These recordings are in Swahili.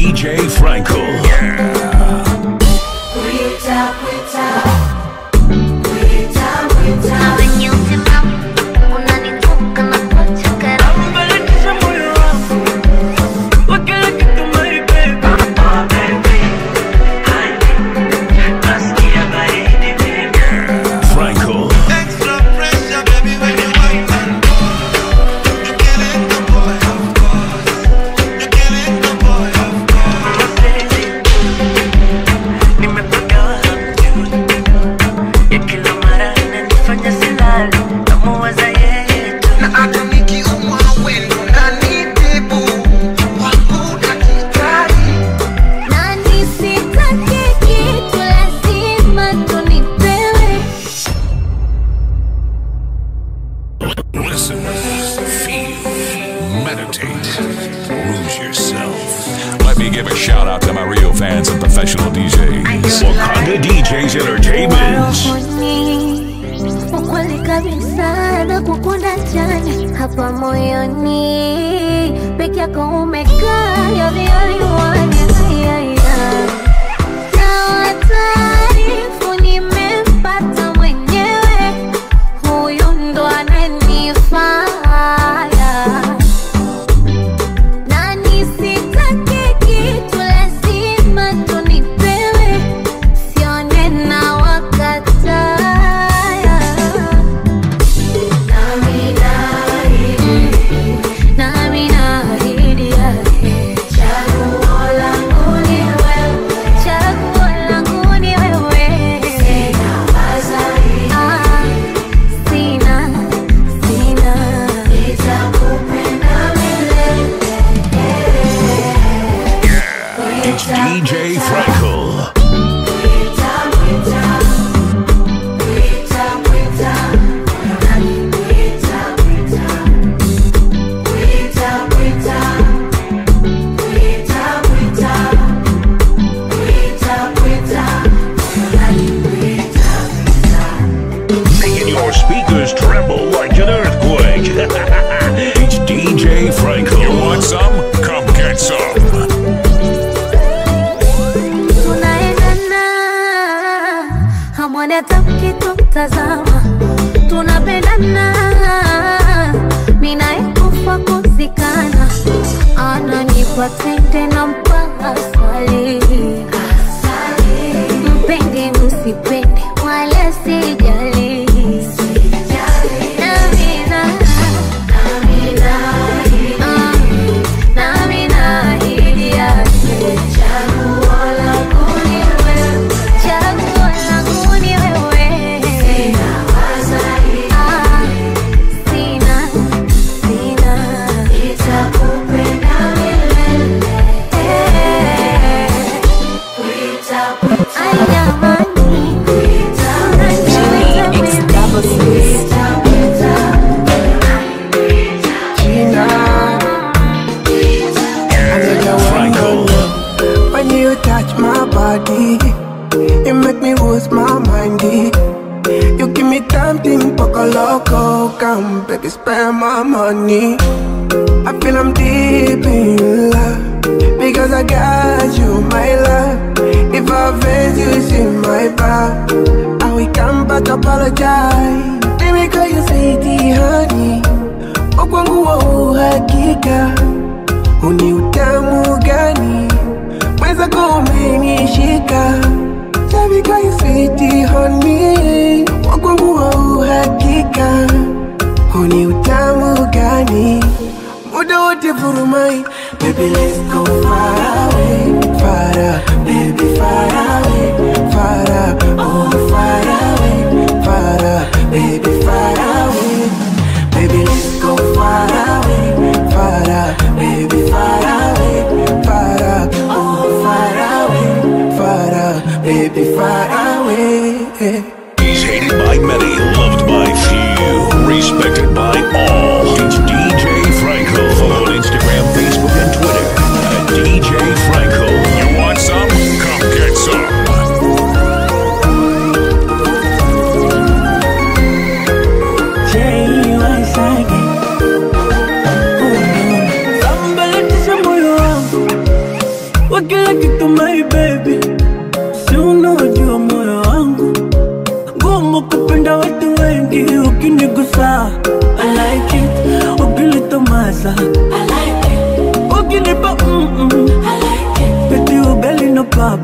DJ Frankel. Frankel. Extra pressure, baby, when you wine and pause. You're killing the boy, of course. You're killing the boy, of course. Na hata nikiumwa wendo unanitibu. Wangu daktari. Na nisitake kitu lazima tunipewe Listen, feel, meditate, lose yourself. Let me give a shout out to my real fans and professional DJs. Wakanda DJs Entertainment. rohoni ukweli kabisa na kukunda chani hapa moyoni peke yako umekaa you're the only one, yeah, yeah, yeah. Na wataarifu nimempata mwenyewe huyu ndo ananifaya na nisitake kitu lazima tunipewe sione na wakataya nami naahidi yake chaguo langu ni wewe chaguo langu ni wewe Ah, sina sina nitakupenda milele It's DJ Frankel. Making your speakers tremble like an earthquake. it's DJ Frankel. You want some? Come get some. tunaendana hamwoni hata mkitutazama tunapendana minaekufa kuzikana ananipa tende na mpaka swali mpende msipende wala sijali Namina, ah, nami naahidi yake chaguo langu ni wewe, chaguo langu ni wewe. Ah, sina, sina, nitakupenda milele. Ay, jamani, Frankel. When you touch my body, you make me lose my mind. eh. You give me something poco loco, come baby, spend my money. I feel I'm deep in love because I got you, my love. If I offend you, it's in my back. I will come back apologize. Baby, call you sweetie, honey. Ukwangu wa uhakika uni utamu gani mwenzako umenishika Shabika you sweet honey wakwangu wa uhakika uni utamu gani muda wote furumai Baby let's go far away far away, baby far away far away, oh far away far away, baby far away Baby, let's go far away, far away, baby, far away, far away, oh, far away, far away, baby, far away. He's hated by many, loved by few, respected by all. It's DJ Frankel. Follow on Instagram, Facebook, and Twitter at DJ Frankel.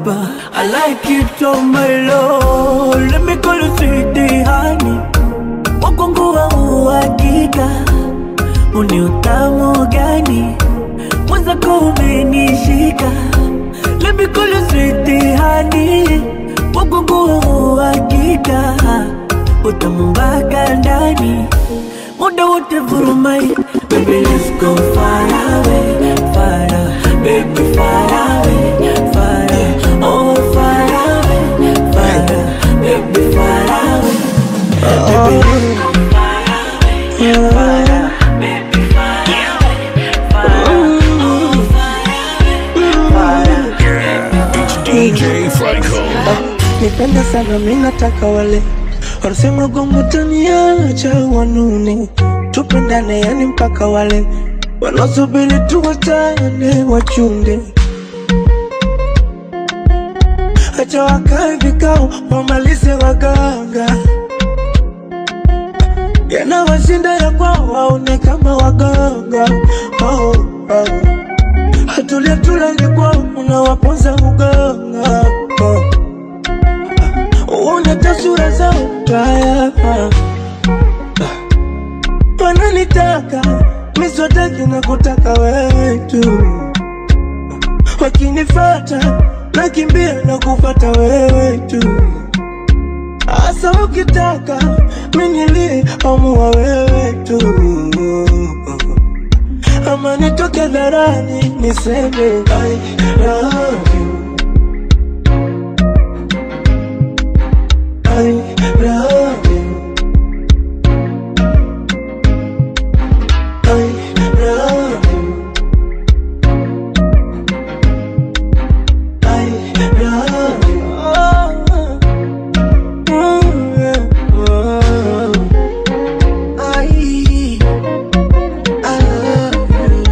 mahaba I like it on my low Let me call you sweetie honey Wakongo wa uhakika Uni utamu gani Mwenzako umenishika Let me call you sweetie honey Wakongo wa uhakika Utamu mpaka ndani Muda wote vurumai Baby let's go far away Far away Baby far away Far away Oh far away Far away Baby far away Baby let's go far away Far away Baby far away Far away Oh far away Far away It's DJ Franco. nipende sana minataka wale wanasema gongo taniacha wanune tupendane yani mpaka wale wanaosubiri tuwatane wachunde acha wakae vikao wamalize waganga yanawashinda ya kwao waone kama waganga oh, oh. hatulia tulale kwao unawaponza uganga oh. Uone tasura zao mbaya Wananitaka miswataki na kutaka wewe tu Wakinifata nakimbia na kufata wewe tu Asa ukitaka minilie amua wewe tu Ama nitoke dharani niseme I love you I love you. I love you. I love you. Oh, oh, yeah. Oh. I, I love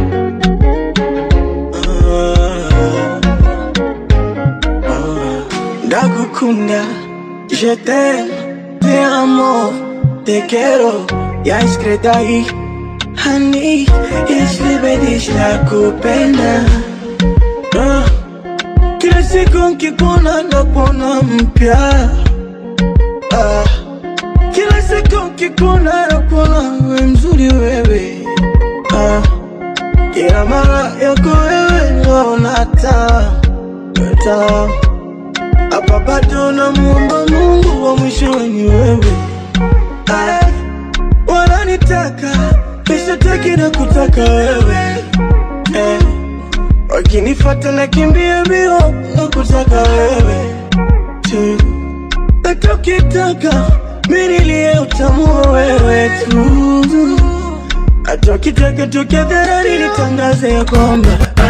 you. Oh, oh. Ndagukunda Je t'aime, te amo, te quiero, ya escrita ahí. Honey, isibidisha kupenda. Ah, Kila siku nkikuona napona mpya. Ah, Kila siku nkikuona napona we mzuri wewe. Ah, Kila mara yako wewe naona taa, taa hapa bado namuomba Mungu wa mwisho ni wewe. Ay, wananitaka nishataki na kutaka wewe eh, wakinifata nakimbia mbio na kutaka wewe tu, hata ukitaka minilie utamua wewe tu, hata ukitaka tukadharani nitangaze ya kwamba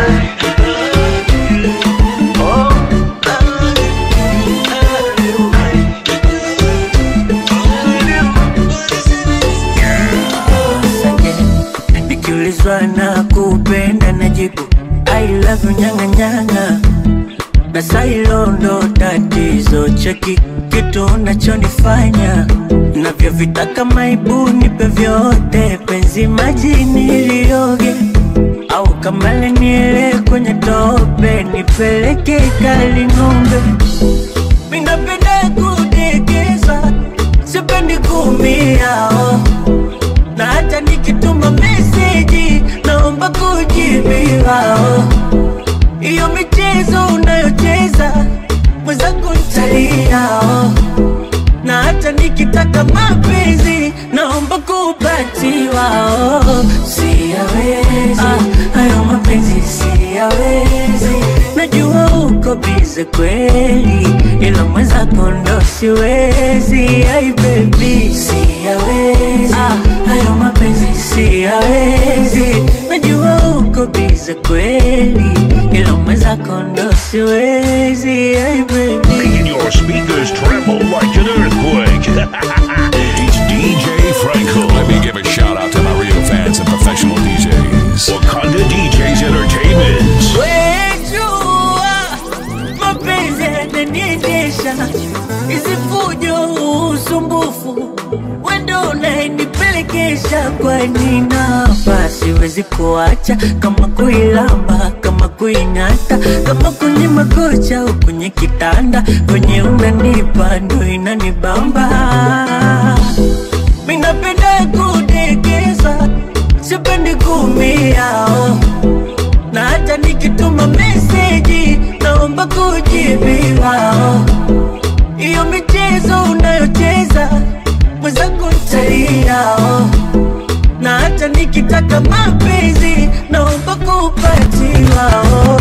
oh, Nikiulizwa na kupenda najibu I love you nyanga nyanga na sailo ndo tatizo cheki kitu unachonifanya navyovitaka maibu nipe vyote penzi majini lioge au kamale niele kwenye tope nipeleke kali ng'ombe minapenda kudekeza sipendi kumia oh na hata nikituma meseji naomba kujibiwa. oh. Hiyo michezo unayocheza mwenzangu ntalia, oh. na hata nikitaka mapenzi naomba kupatiwa. oh. Siyawezi ah, hayo mapenzi siyawezi, najua uko bize kweli, ila mwenzako ndo siwezi. Ai baby siyawezi ah, hayo mapenzi siyawezi, najua uko bize kweli, ila mwenzako ndo siwezi. Ai baby Making your speakers tremble like an earthquake. it's DJ Franco. Let me give a shout out to my real fans and professional DJs. Wakanda DJs Entertainment. Wejua mapenzi yananiendesha, hizi fujo, usumbufu, wendo unayenipelekesha. Kwani nafasi siwezi kuacha kama kuilamba kama kuing'ata kama kwenye makocha au kwenye kitanda kwenye unanipa ndo inanibamba minapenda kudekeza sipendi kumia oh. na hata nikituma meseji naomba kujibiwa oh. Iyo michezo unayocheza mwenzangu ntalia oh. na hata nikitaka mapenzi naomba kupatiwa oh.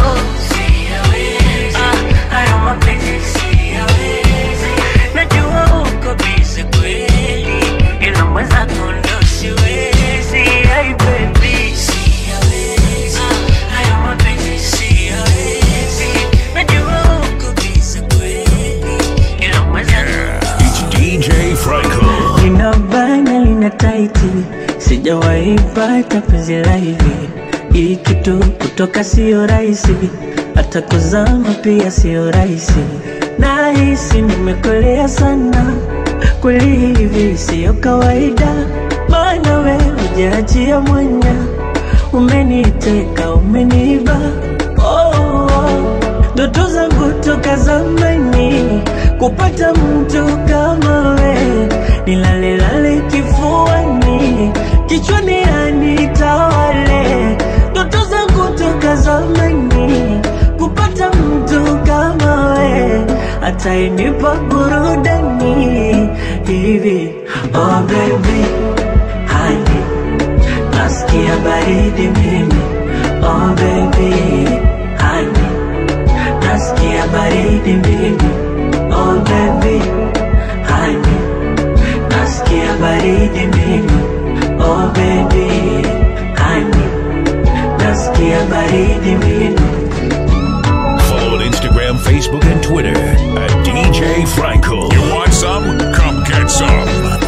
Ah, hayo mapenzi siyawezi. Najua uko busy kweli, ila mwenzangu ndo siwezi. Ay, baby. Ah, hayo mapenzi siyawezi. Najua uko busy kweli, ila mwenzangu It's DJ Franco. lina bana lina taiti, sijawahi pata penzi la hivi. Hii kitu kutoka sio rahisi, hata kuzama pia sio rahisi. Nahisi nimekolea sana, kweli hivi sio kawaida, maana we hujaachia mwanya, umeniteka umeniba oh, oh. Ndoto zangu toka zamani kupata mtu kama we, nilalelale kifuani, kichwani anitawale. Ndoto zangu toka zamani kupata mtu kama we, atainipa burudani hivi. Oh baby, honey, nasikia baridi mimi. Oh baby, honey nasikia baridi mimi oh baby honey nasikia baridi mimi oh baby honey nasikia baridi mimi Follow on Instagram, Facebook, and Twitter at DJ Franco. You want some? Come get some.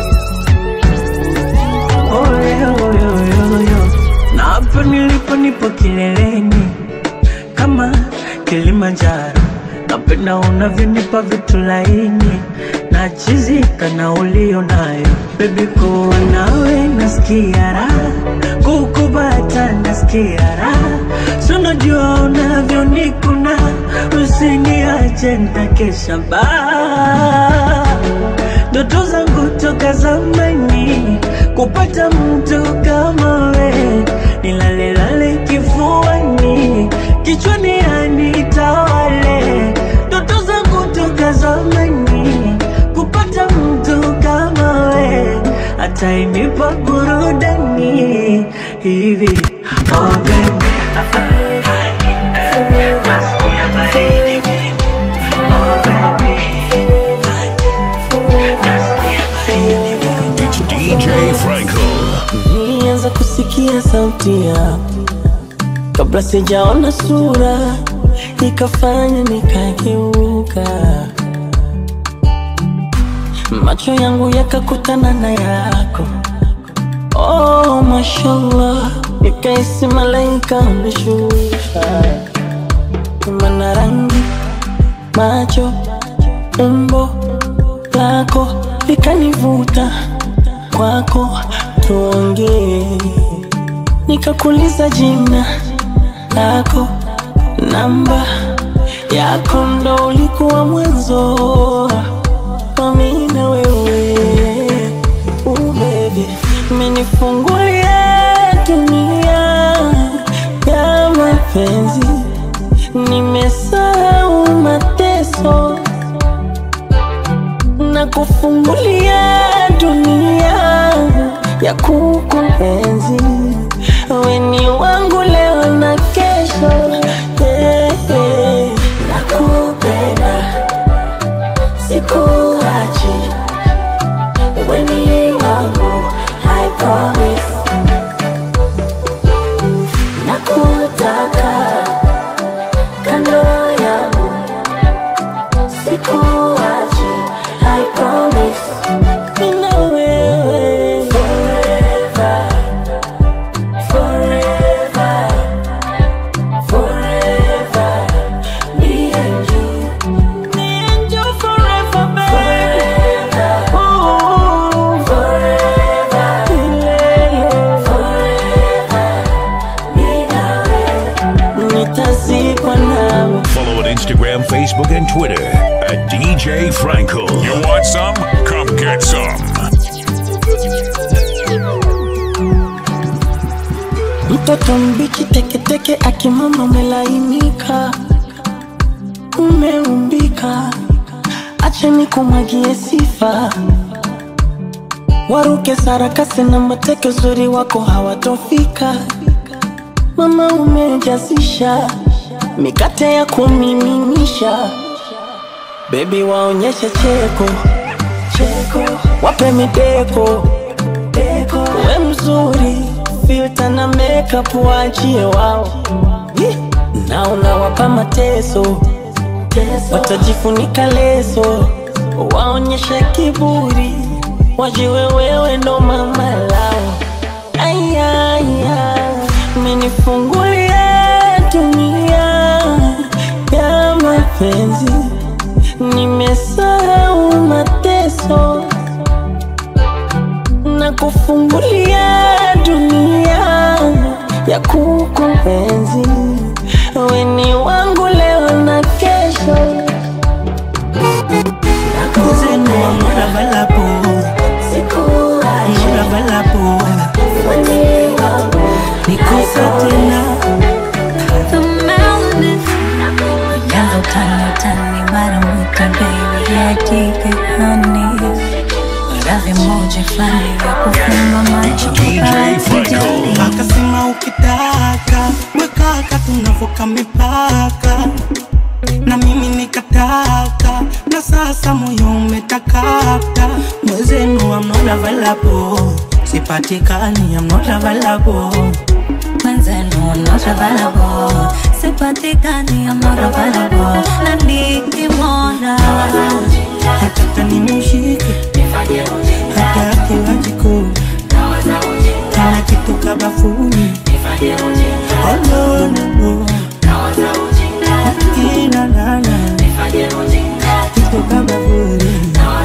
oyoyoyoyo na hapo nilipo nipo kileleni kama Kilimanjaro, napenda unavyonipa vitu laini na chizika na ulio nayo bebi, kuwa nawe nasikia raha, kukubata nasikia raha, sunajua unavyonikuna, usiniache nitakesha baa ndoto zangu toka zamani kupata mtu kama we, nilalelale kifuani, kichwani anitawale. Ndoto zangu toka zamani kupata mtu kama we, atainipa burudani hivi. Oh baby, nasikia baridi mimi. Oh baby, nasikia baridi mimi. It's DJ Franco. Nilianza kusikia sauti yako kabla sijaona sura, ikafanya nikageuka, macho yangu yakakutana na yako. Oh, mashallah, nikaisi malaika ameshuka, mana rangi, macho, umbo lako likanivuta kwako, tuongee. Nikakuuliza jina lako, namba yako, ndo ulikuwa mwanzo wa mimi na wewe. Uh, baby, umenifungulia dunia ya mapenzi, nimesahau mateso na kufungulia dunia ya kukuenzi. Wewe ni wangu leo na kesho, yeah, yeah. Nakupenda, sikuachi, wewe ni wangu, I promise. Nakutaka kando yangu sikuachi, I promise. Mimi na wewe forever, forever, Instagram, Facebook, and Twitter at DJ Frankel. You want some? Come get some. Mtoto mbichi teketeke akimama umelainika, umeumbika, acha nikumwagie sifa. Waruke sarakasi na mateke, uzuri wako hawatofika. Mama umejazisha mikate ya kumiminisha, bebi waonyeshe cheko cheko, wape mideko deko, we mzuri filter na makeup waachie wao Ih, na unawapa mateso watajifunika leso waonyeshe kiburi wajiwe wewe ndo mama lao ayaya menifungulia dunia ya mapenzi nimesahau mateso na kufungulia dunia ya kukuenzi weni wangu leo na kesho Nikusa tena Yanzo tani tani mara mwika baby yeah take it honey Radhi moja flani ya kufumba macho DJ Frankel. akasema ukitaka mwekaka tunavuka mipaka na mimi nikataka na sasa moyo umetakata mwezenu I'm not available sipatikani I'm not available Mwenzenu I'm not available Sipatikani I'm not available Na nikimwona nataka nimshike hata akiwa jikoni kana kitu kabafuni Oh, no, no, no. Ina nana kitu kabafuni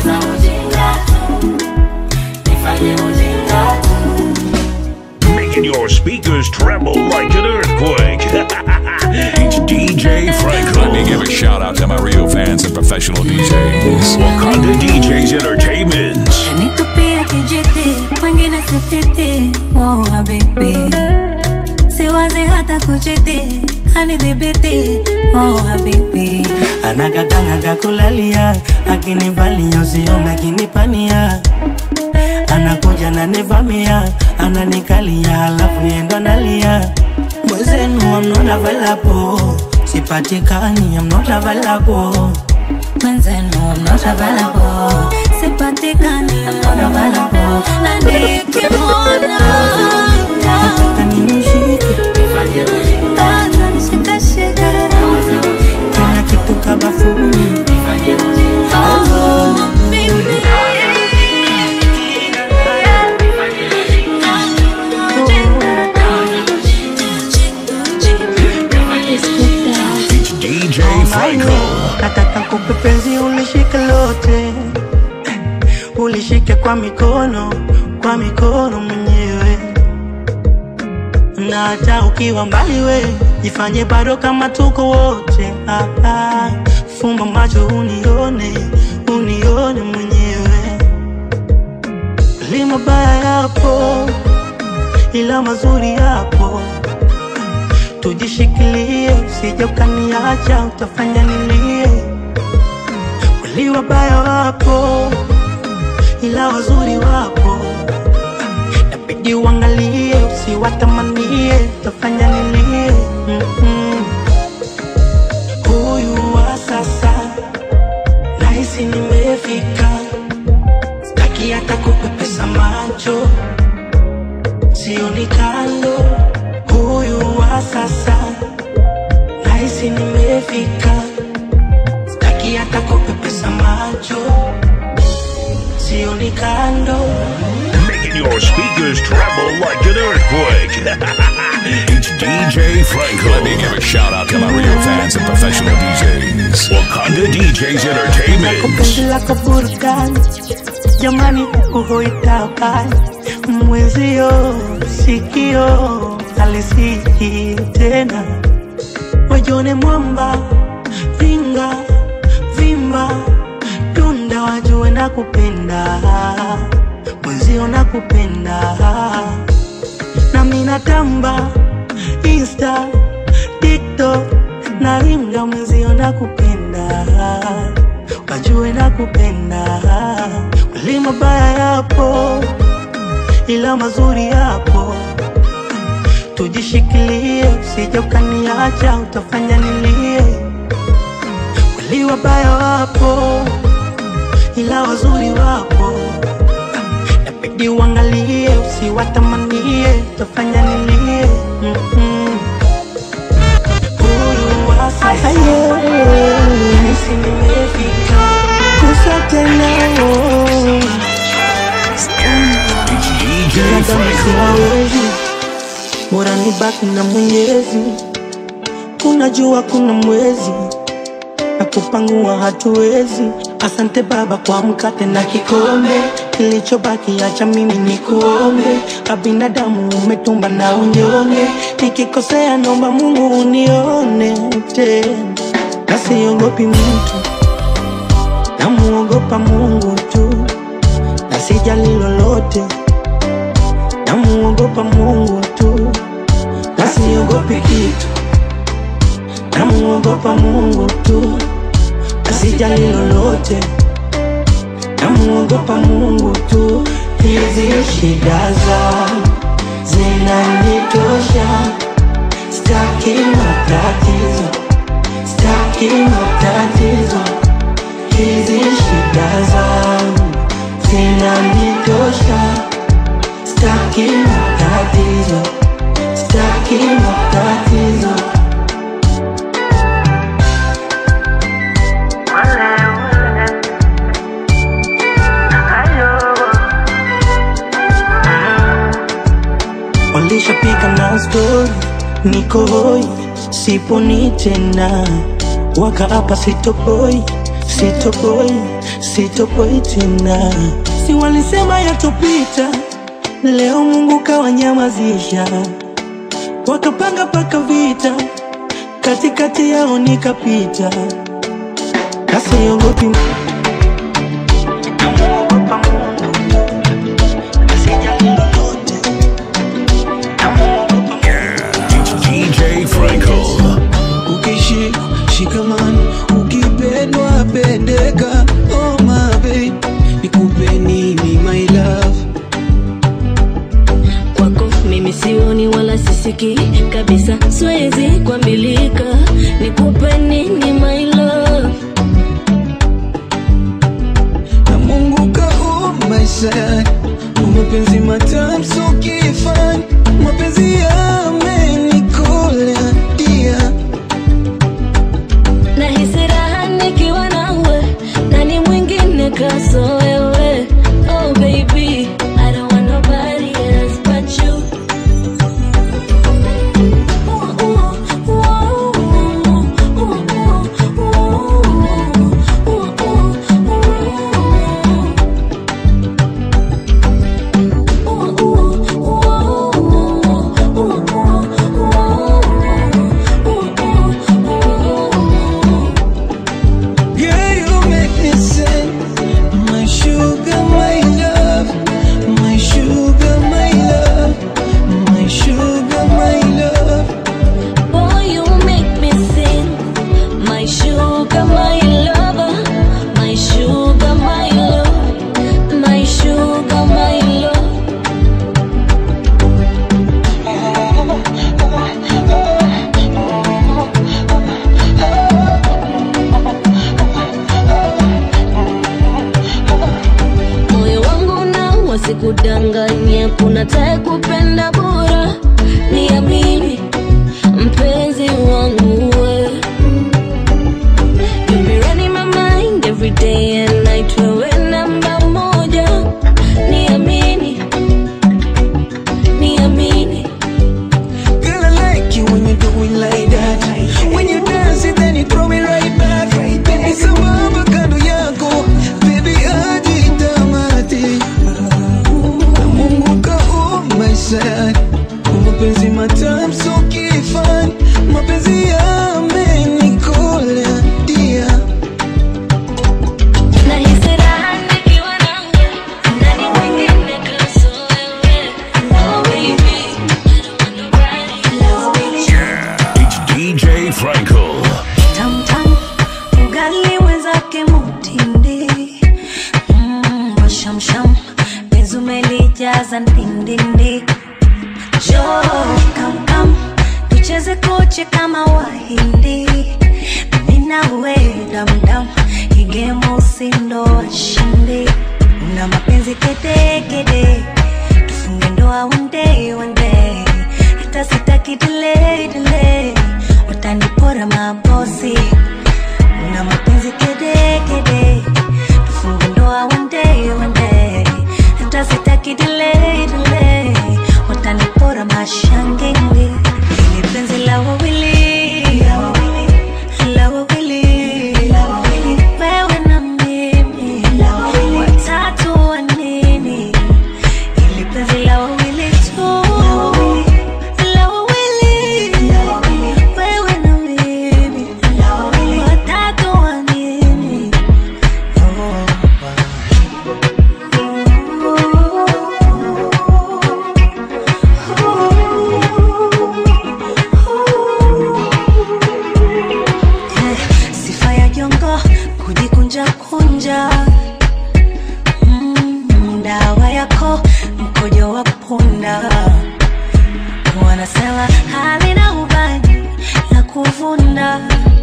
Making your speakers tremble like an earthquake. it's DJ Frankel. Let me give a shout out to my real fans and professional DJs. Wakanda DJs Entertainment. Nitupia kijiti Mwingine sifiti Oh habibi Siwazi hata kuchiti Kanidhibiti Oh habibi anagagangaga kulalia akinivalia usiome akinipania anakuja nanivamia ananikalia halafu yendo nalia mwezenu I'm not available sipatikani I'm not available Mwenzenu I'm not available Sipatikani I'm not available Na nikimwona nataka nimshike Kaza nishikashika kila kitu kabafuni Oh habibi It's DJ Frankel. nataka kupe penzi ulishike lote ulishike kwa mikono kwa mikono mwenyewe na hata ukiwa mbali we jifanye bado kama tuko wote ah, ah. fumba macho unione unione mwenyewe li mabaya yapo ila mazuri yapo tujishikilie, usije ukaniacha, utafanya nilie. Kweli wabaya wapo, ila wazuri wapo, nabidi uangalie, usiwatamanie, utafanya nilie. Mm-mm. Huyu wa sasa nahisi nimefika, sitaki hata kupepesa macho sioni kando huyu wa sasa nahisi nimefika sitaki hata kupepesa macho sioni kando Making your speakers tremble like an earthquake. it's DJ Frankel. Let me give a shout out to my real fans and professional DJs. Wakanda DJs Entertainment. penzi lako burudani jamani kuhoitabani mwenzio sikio alisiki tena wajone mwamba ringa vimba dunda wajue na kupenda mwenzio na kupenda na minatamba insta tiktok na ringa mwenzio na kupenda wajue na kupenda kweli mabaya yapo ila mazuri yapo tujishikilie usije ukaniacha utafanya nilie kweli wabaya wapo ila wazuri wapo inabidi uangalie usiwatamanie utafanya nilie mm-hmm. Huyu wa sasa nahisi nimefika kusa tena oh. DJ binadamu siwawezi, bora nibaki na Mwenyezi. Kuna jua, kuna mwezi na kupangua hatuwezi. Asante Baba kwa mkate na kikombe, kilichobaki acha mimi nikuombe. Kabinadamu umetumba na unyonge, nikikosea naomba Mungu unione tena, na siogopi mtu, namuogopa Mungu tu, na sijali lolote namuogopa Mungu tu, na siogopi kitu. Namuogopa Mungu tu, na sijali lolote. Namuogopa Mungu tu, hizi shida zangu zinanitosha. Staki matatizo, staki matatizo, hizi shida zangu zinanitosha. Staki matatizo, staki matatizo. Walishapiga na stori, niko hoi, siponi tena, wakaapa sitoboi, sitoboi, sitoboi tena. Si walisema yatopita, leo Mungu kawanyamazisha, wakapanga paka vita, katikati yao nikapita, na siogopi namuogopa Mungu tu, na sijali lolote. DJ Franco. ukishika shikamani ukipendwa pendeka oh my babe nikupe nini my love kwako mimi sioni wala sisiki kabisa siwezi kuambilika nikupe nini my love na mungu kaumaisha mapenzi matamu so kifani mapenzi yamenikola dia nahisi raha nikiwa nawe nani mwingine kaso wewe oh baby I don't want nobody else but you Yeah, you make me sing. My sugar, my love. My sugar, my love. My sugar, my love. Boy, you make me sing. My sugar, my lover. My sugar, my love. My sugar, my love. moyo wangu na wasikudanganye kuna tae kupenda bora niamini mpenzi wangu we You be running my mind every day and night wewe namba moja niamini niamini Girl, I like you when you do it like that. When you dance it, then you throw it right back. Baby, sababu kando yako, baby, hadi tamati. Na Mungu mabosi ndo washindi una mapenzi kedekede tufunge ndoa one day one day hata sitaki delay delay utanipora mabosi una mapenzi kedekede tufunge ndoa one day one day hata sitaki delay delay utanipora mashangingi ili penzi la wawili la wawili wewe na mimi watatu wa nini ili penzi la wawili tu la wawili wewe na mimi watatu wa nini sifa ya jongo kujikunja kunja mm, dawa yako mkojo wa punda wanasema halina ubani la kuvunda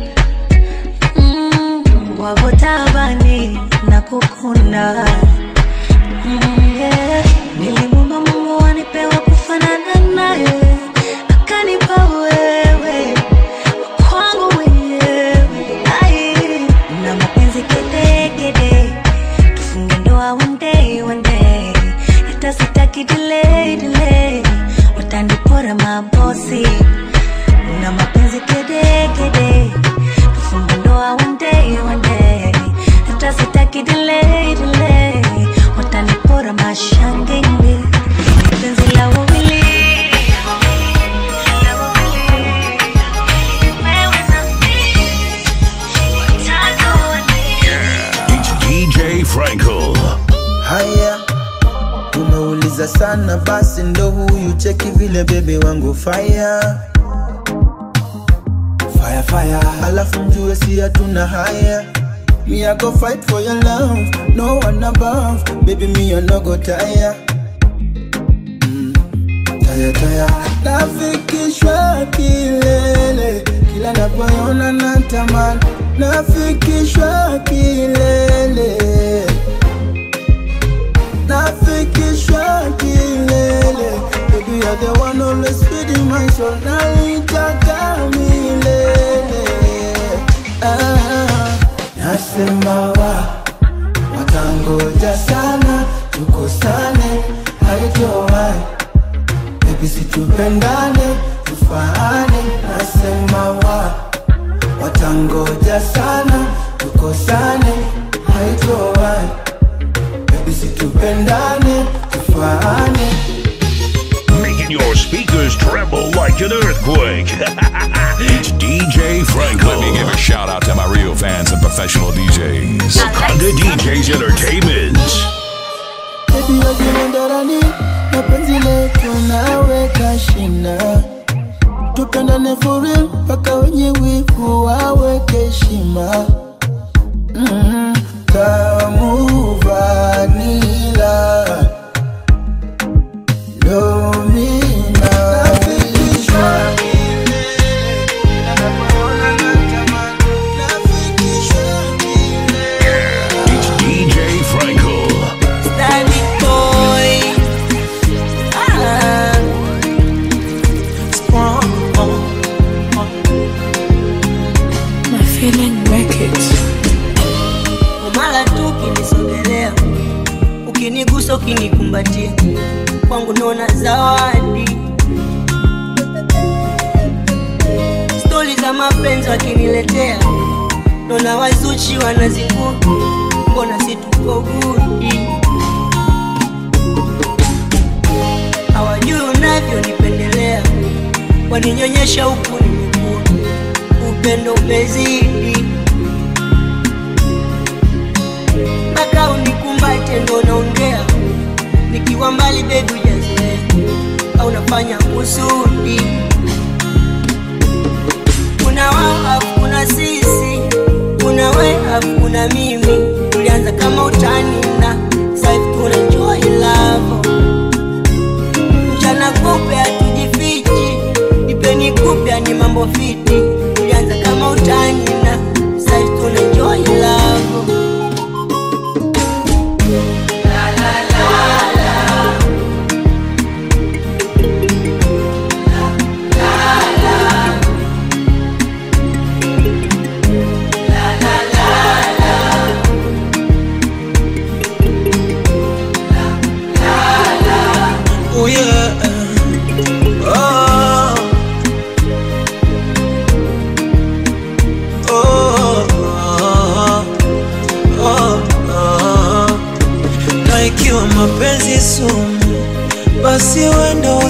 mm, wavutabani na kukunda mm, yeah. nilimwomba mungu anipewa kufanana naye akanipa wewe kwangu mwenyewe Ai, na mapenzi kedekede tufunge ndoa one day one day hata sitaki delay delay watanipora mabosi na mapenzi kedekede tufunge ndoa one day one day hata sitaki delay delay watanipora mashangingi penzi la wawili la wawili wewe na mimi watatu wa nini It's DJ Frankel. haya umeuliza sana basi ndo huyu cheki vile bebe wangu fire fire fire alafu mjue si hatuna haya Me I go fight for your love, no one above. Baby, me I no go tire. Mm, tire tire. Nafikishwa kilele, kila napoona natamani. Nafikishwa kilele nafikishwa kilele Baby, you're the one always feeding my soul Naitaka milele ah, Nasema wa watangoja sana tukosane haitowai Baby, situpendane tufaane Nasema wa watangoja sana tukosane haitowai Baby, situpendane tufaane Making your speakers tremble like an earthquake. it's DJ Franco. Let me give a shout out to my real fans and professional DJs. Wakanda DJs Entertainment. Baby, wajua ndarani mapenzi letu naweka shina tupendane for real mpaka wenye wivu waweke heshima mm, tamu vanila domina nafikishwa It's DJ Franco. Stanley boy. Ah. Strong. My feeling records. Mara tu ukinisogelea, ukinigusa, ukinikumbatia, kwangu naona zawadi. Stori za mapenzi wakiniletea, naona wazuchi wanazikuta, mbona si tuko gudi? Hawajui unavyonipendelea, waninyonyesha huku nimekua, upendo umezidi mpaka unikumbate ndo naongea nikiwa mbali bebi ujazoea au nafanya kusudi kuna wao afu kuna sisi kuna we afu kuna mimi tulianza kama utani na saivi tuna enjoy love mchana kupe hatujifichi ipeni kupya ni mambo fiti tulianza kama utani na saivi tuna enjoy love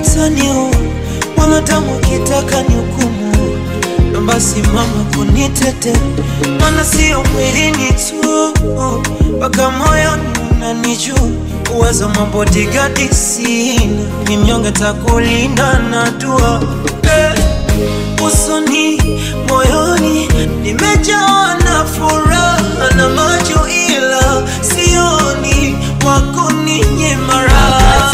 utaniua wanadamu kitaka ni hukumu basi mama kunitete mana sio mwilini tu mpaka moyoni unanijua uwezo mabodigadi sina ni mnyonge takulinda na dua eh, usoni moyoni nimejawa na furaha na macho ila sioni wako ninye mara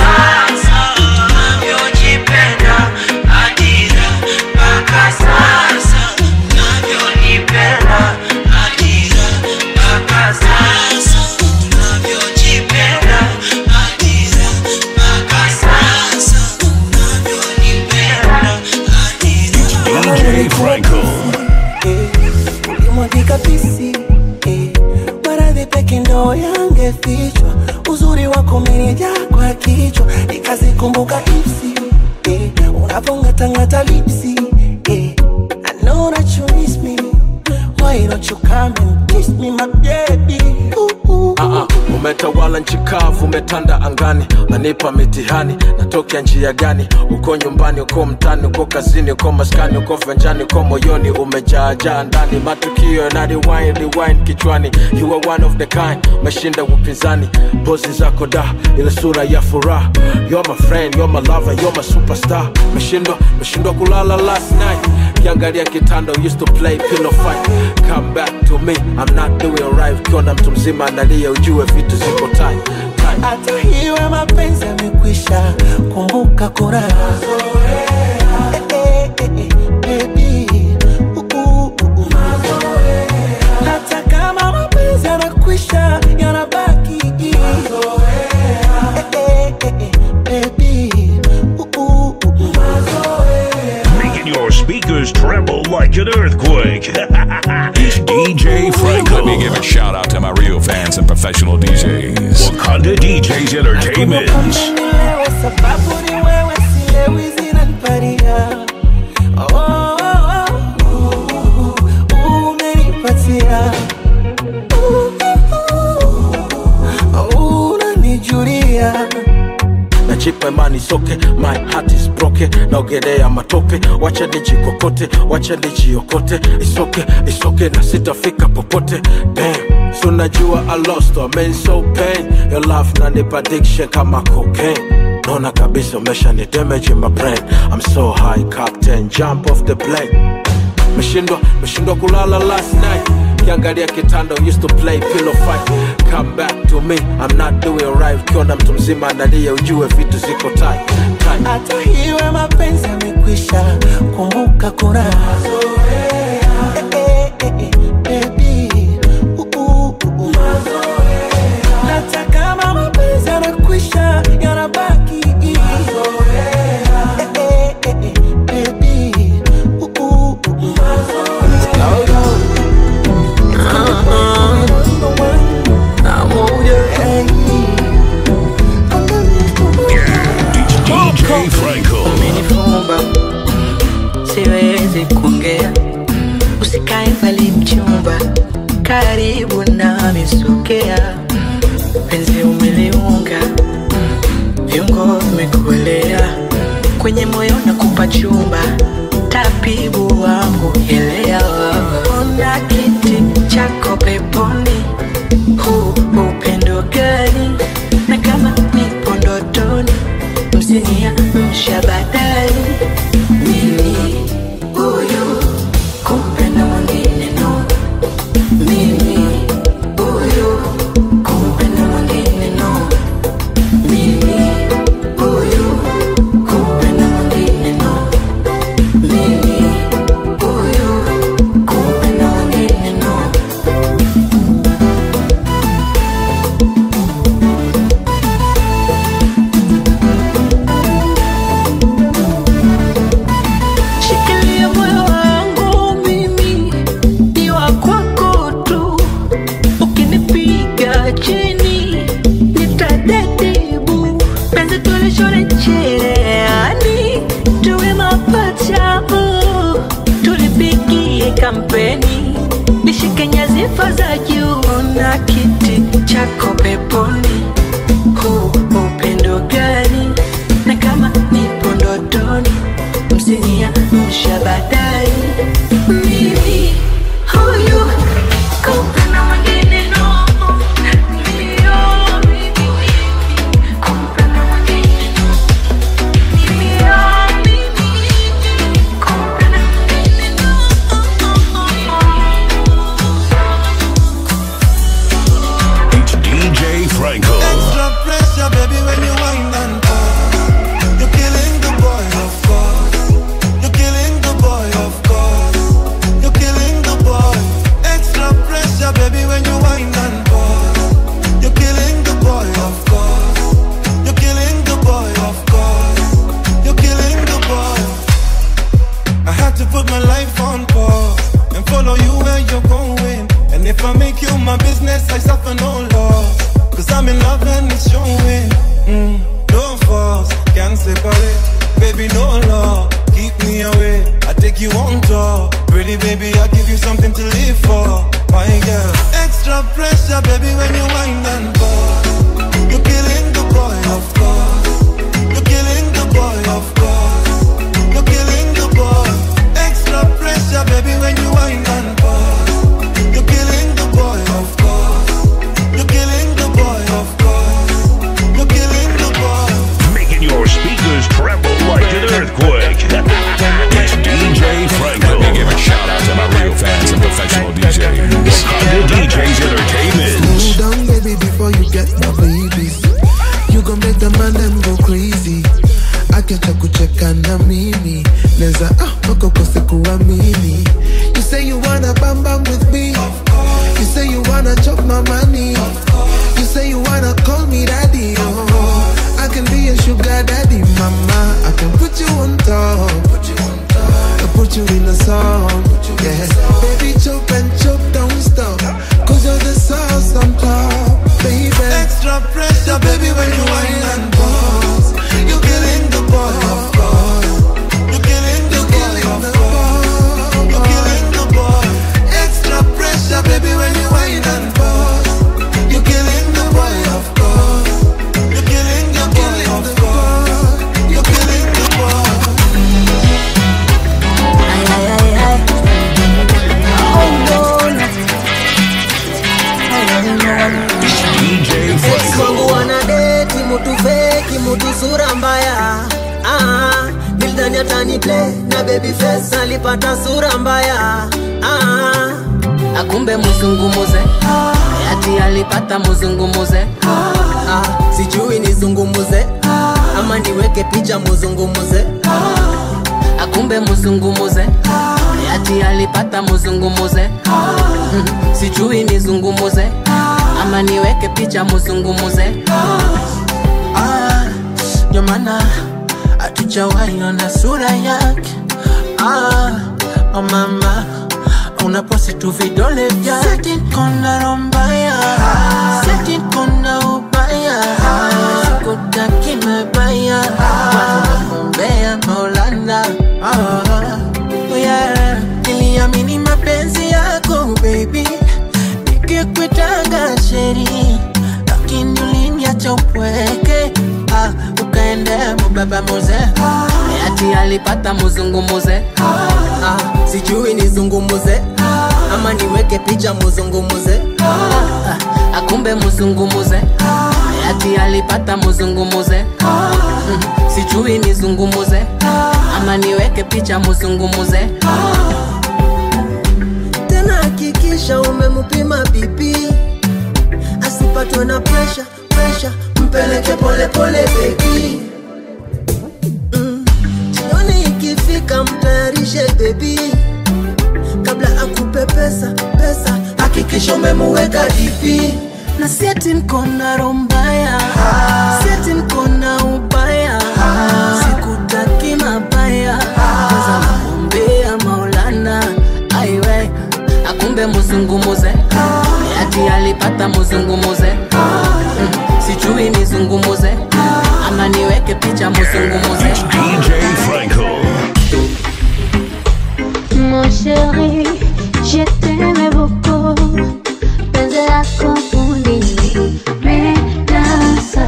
navyojipenda adira mpaka sasa navyonipenda adira mpaka sasa navyojipenda adira mpaka sasa navyonipenda DJ Franco. ulimwagika pisi eh, maradhi peke ndo yangefichwa uzuri wako umenijaa kwa kichwa nikazikumbuka ipsi eh, unavongatangata lipsi eh, I know that you miss me why don't you come and kiss me my baby ooh, ooh. Ah, ah, umetawala nchi kavu, umetanda angani, nanipa mitihani, natokea njia gani? Uko nyumbani, uko mtani, uko kazini, uko maskani, uko venjani, uko moyoni, umejaajaa ndani, matukio na rewind, rewind kichwani. You are one of the kind, umeshinda upinzani, pozi zako da, ile sura ya furaha. You're my friend, you're my lover, you're my superstar. Meshindwa, meshindwa kulala last night kiangalia kitanda used to play pillow fight come back to me i'm not doing right ukiona mtu mzima analia ujue vitu ziko tight tight. hata hiwe mapenzi yamekwisha kumbuka kuna Eh, eh, eh, eh, baby. Uh, uh, uh, uh. hata kama mapenzi yanakwisha yanabaki Eh, eh, eh, eh, baby. Uh, uh, uh, uh. Making your speakers tremble like an earthquake. DJ Franco. Let me give a shout out to my real fans and professional DJs. Wakanda DJs Entertainment. Nilewe sababu ni wewe silewi zinaniparia oh, oh, oh, uh, umenipatia Uh, uh, unanijulia najipa imani soke my heart is broken naogelea matope wacha nijikokote wacha nijiokote isoke isoke na sitafika popote Damn. so najua i lost I mean so pain your love nanipa addiction kama cocaine naona kabisa umesha ni damage in my brain i'm so high captain jump off the plane meshindwa meshindwa kulala last night kiangalia kitanda used to play pillow fight come back to me i'm not doing right ukiona mtu mzima analia ujue vitu ziko tight tight hata hiwe mapenzi yamekwisha kumbuka kuna Eh, eh, eh, eh, baby. Uh, uh, uh, uh. hata kama mapenzi yanakwisha yanabaki Eh, eh, eh, eh, baby. Uh, uh, uh, uh. DJ Franco. Umenifumba, siwezi kuongea, usikae mbali mchumba, karibu nami sogea, penzi umeliunga, viungo vimekuelea, kwenye moyo nakupa chumba, tabibu wangu elewa, ona kiti chako peponi, huu upendo gani? Na kama nipo ndotoni msinia mshabadali mimi huyu kumpenda mwingine no mimi huyu kumpenda mwingine no mimi huyu kumpenda mwingine no mimi huyu kumpenda mwingine no Shikilia moyo wangu mimi ni wa kwako tu, ukinipiga chini nitadedibu, penzi tulishone cherehani, tuwe mapacha oh, tulipigie kampeni, nishike nyadhifa za juu na kiti chako peponi, huu upendo gani? Na kama nipo ndo you're going. And if I make you my business, I suffer no loss. Cause I'm in love and it's showing. Mm, no force, can't separate. Baby, no law, keep me away. I take you on tour. Pretty baby, I give you something to live for. My girl, extra pressure, baby, when you wind and bust. You're killing the boy, of course. You're killing the boy, of course. You're killing the boy. Extra pressure, baby, when you wind and bust. You're killing the boy, of course. You're killing the boy, of course. You're killing the boy. Making your speakers tremble like an earthquake. it's DJ Franco. Let me give a shout out to my real fans and professional DJs. Wakanda DJs Entertainment. Slow down, baby, before you get my babies. You gon' make the man them go crazy. Akiacha kucheka na mimi neza ah, wako kose kuamini You say you wanna bam bam with me You say you wanna chop my money You say you wanna call me daddy oh, I can be your sugar daddy mama I can put you on top Put you on top I put you in a song Yeah Baby chop and chop don't stop Cause you're the sauce on top Baby Extra pressure, baby, when you whine and boss. You're killing the boy, of course. You're killing the boy, of course. You're killing the boy. Extra pressure, baby, when you whine and boss. You're killing the boy, of course. You're killing the boy, of course. You're killing the boy. Ay, ay, ay, ay. Oh, no, no. Ay, ay, no. DJ Ex wangu wanadeti mutu feki mutu sura mbaya ah, Bildani atani play na baby face alipata sura mbaya ah, akumbe muzungumuze ati alipata muzungumuze ah, sijui nizungumuze ama niweke picha muzungumuze akumbe muzungumuze ati alipata muzungumuze Mm, sijui nizungumuze ama niweke picha muzungumuze Ah, ndio maana hatujawahi ona sura yake ah, oh mama unaposi tu vidole vyake kona rombaya seti kona ubaya sikutaki mebaya wanakumbea maulana ah, yeah. niliamini mapenzi yako baby nikikwitanga sheri lakini uliniacha upweke ah, ukaendea mubaba muze ati alipata muzungumuze ah, sijui nizungumuze ama niweke picha muzungumuze ah, akumbe muzungumuze ati alipata muzungumuze mm, sijui nizungumuze ama niweke picha muzungumuze tena hakikisha umemupima bipi asipatwe na presha presha mpeleke polepole bebi jioni ikifika mtayarishe bebi kabla akupe pesa pesa hakikisha umemuweka dipi na sieti nkona rombaya sieti nkona ubaya sikutaki mabaya kwanza nakumbea maulana aiwe akumbe muzungumuze ati alipata muzungumuze Mm, sijui nizungumuze ama niweke picha muzungumuze DJ Franco. Mon chéri, je t'aimais beaucoup. Penzi lako fundi nimedasa.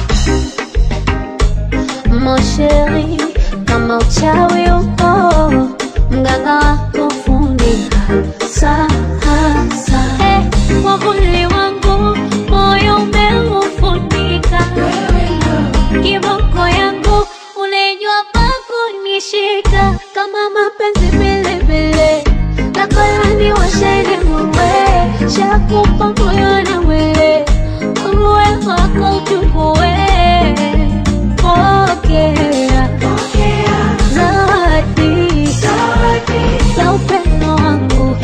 Mon chéri, kama uchawi upo, mganga wako fundi hasa hasa. Eh, wavuli wangu moyo umeufunika, kiboko yangu unajua pa kunishika kama mapenzi vilevile lakolani washene muwe shakupa moyo na mwili uwe wako uchukue pokea zawadi la upendo wangu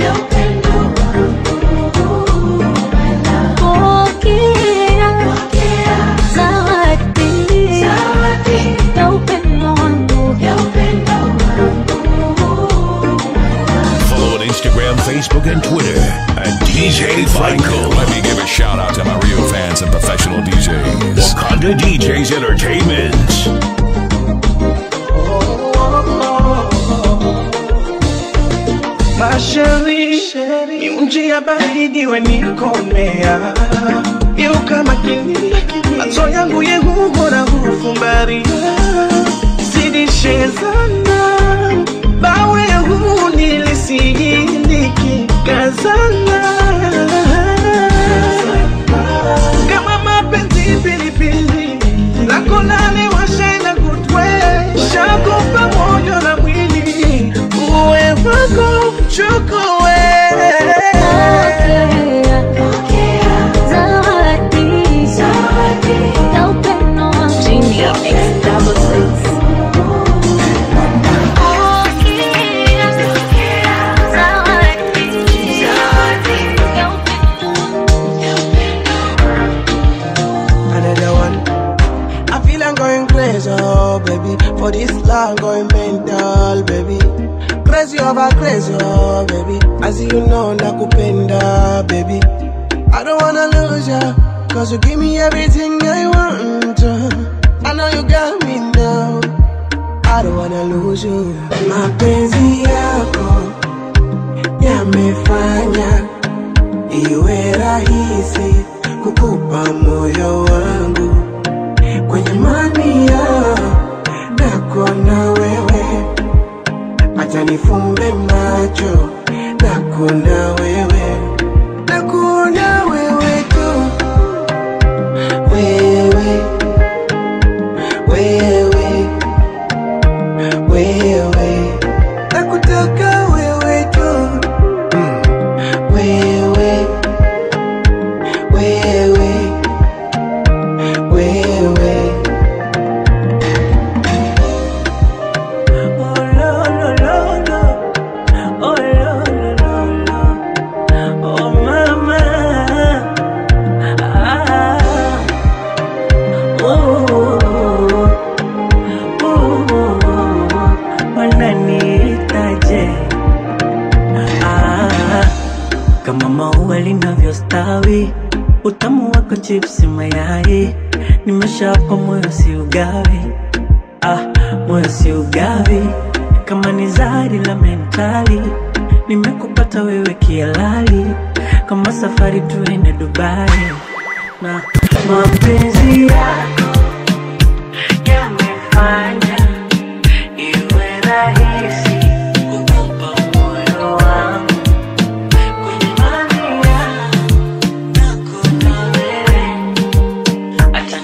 pokea zawadi ya upendo wangu Follow on Instagram, Facebook, and Twitter and DJ Franco. Let me give a shout out to my real fans and professional DJs. Wakanda DJs Entertainment. Masheri, miunji ya baridi wenikomea Yuka makini, macho yangu yehumora hufumbaria Zidishezana, bawe huu nilisijiliki kazana Kama mapenzi pilipili, lako nane washaina kutwe Shakupa moyo na mwili, uwe wako chukue Another one. I feel I'm going crazy, oh baby. For this love, going mental, baby. Crazy over crazy, oh baby. As you know, nakupenda, baby. I don't wanna lose ya, cause you give me everything I want. I know you got me now. I don't wanna lose you. Mapenzi yako yamefanya iwe rahisi kukupa moyo wangu kwenye mamia nako na wewe, acha nifumbe macho nako na wewe, nako na wewe tu, wewe wewe wewe, nakutaka wewe tu, mm. wewe wewe wewe Oh mama, ah, oh, oh, wananiitaje? Ah, kama maua linavyostawi, utamu wako chipsi mayai, nimeshapa moyo si ugawi, ah, moyo si ugawi, kama ni zari la mentali, nimekupata wewe kialali, kama safari tuende Dubai na mapenzi yako yamefanya iwe rahisi kukupa moyo wangu kwenye mamia nako na wewe acha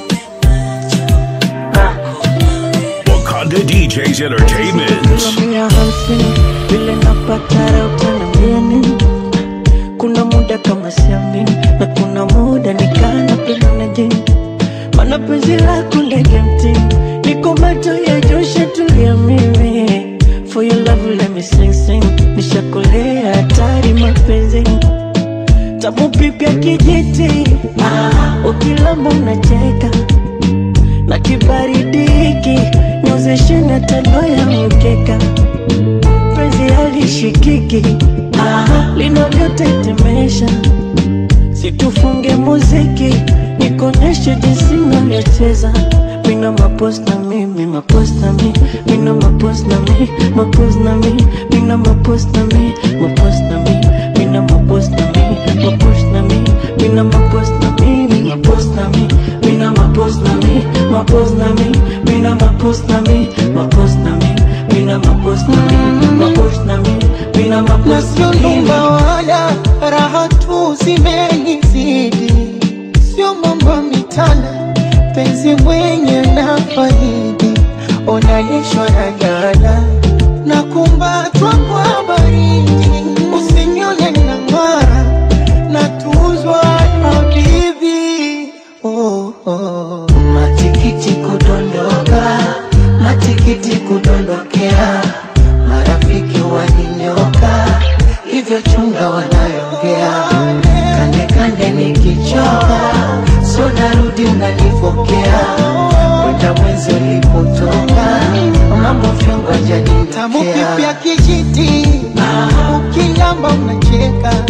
Wakanda DJs Entertainment. mia hamsini vile napata utaniambia nini? Kuna muda kama siamini na kuna muda nikana penda na jini, mana penzi lako ndege mtini, niko macho ya Joshua tulia mimi For your love let me sing sing, nishakolea hatari mapenzi tamu pipi ya kijiti, ah, ukilamba unacheka na kibaridi hiki niozeshe na tano ya mkeka penzi halishikiki ah, linavyotetemesha situfunge muziki nikoneshe jinsi navyocheza mina mapos na mi mi mapos na mi mina mapos na mi mapos na mi mina mapos na mi mapos na mi mina mapos na mi mapos na mi mina mapos na mi mi mapos na mi mina mapos na mi mapos na mi mina mapos na mi mapos na mi mina mapos na mi mapos na mi mina mapos na sio mi nyumba wala raha tu zimenizidi, sio mambo mitana, penzi mwenye na faidi, onalishwa na gala na kumbatwa kwa baridi, usinione na ng'ara na tuzwa habibi oh, oh. Matikiti kudondoka, matikiti kudondokea, marafiki waninyoka, hivyo chunga wanayoongea, kande kande nikichoka, so narudi unanipokea, kwenda mwenzi ulipotoka, mambo vyongo Tamu janitokea pipi ya kijiti ukilamba unacheka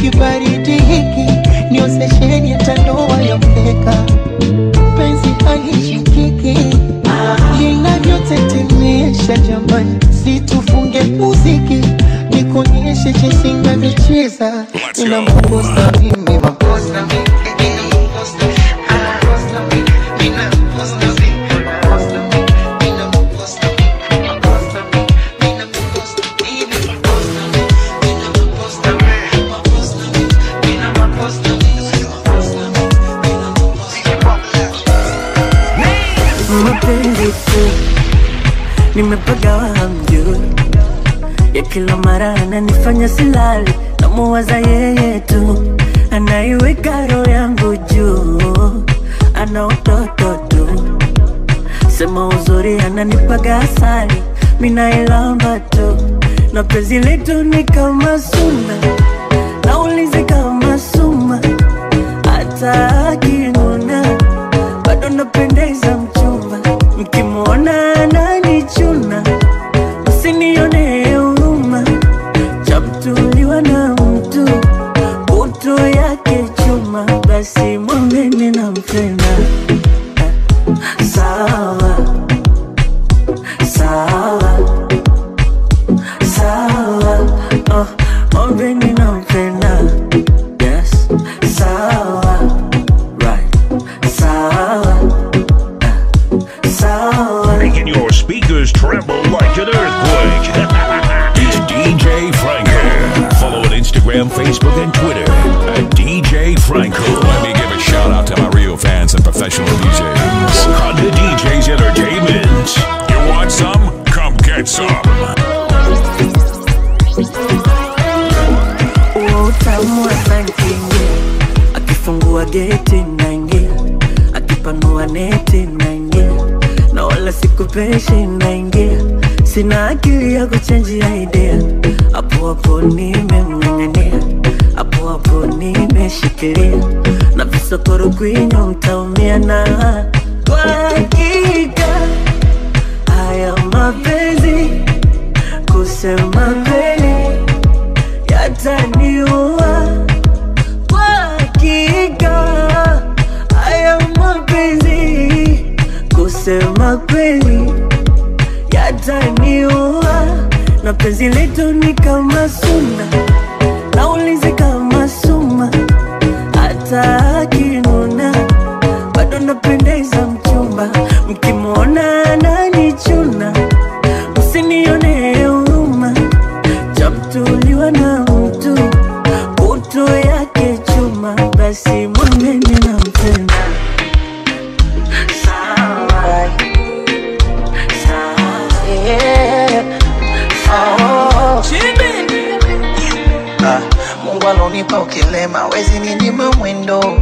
kibaridi hiki ndio sesheni ya tandoa ya mkeka penzi halishikiki linavyotetemesha jamani situfunge muziki nikonyeshe jinsi navyocheza ina makosa mimi makosa mapenzi tu nimepagawa hamjui ya kila mara ananifanya silali namuwaza yeye tu anaiweka roho yangu juu ana utoto tu sema uzuri ananipaga asali minailamba tu na penzi letu ni kama suna naulizi kama suma hata akinuna bado napendeza mchumba mkimwona ananichuna msinione huruma chamtuliwa na mtu utu yake chuma basi mwambeni nampenda sawa sawa sawa oh, mwambeni nampenda yes sawa right sawa sawa Making your speakers tremble like an earthquake. it's DJ Franco. Follow on Instagram, Facebook, and Twitter at DJ Franco. Let me give a shout out to my real fans and professional DJs. Wakanda DJs Entertainment. You want some? Come get some. huo utamu wa sankingia akifungua geti naingia akipanua neti naingia na wala sikupeshi naingia sina akili ya kuchenjia idea hapo hapo nimemng'ang'ania hapo hapo nimeshikilia na visokoro kwinyo mtaumia na kwa hakika haya mapenzi kusema kweli yataniua kwa hakika haya mapenzi kusema kweli yataniua na penzi letu ni kama suna naulizi kama suma hata akinuna bado napendeza mchumba mkimwona ananichuna msinione huruma chamtuliwa na mtu utu yake chuma basi mwambeni na mpenda sawa Ah, Mungu alonipa ukilema wezi ninyima mwendo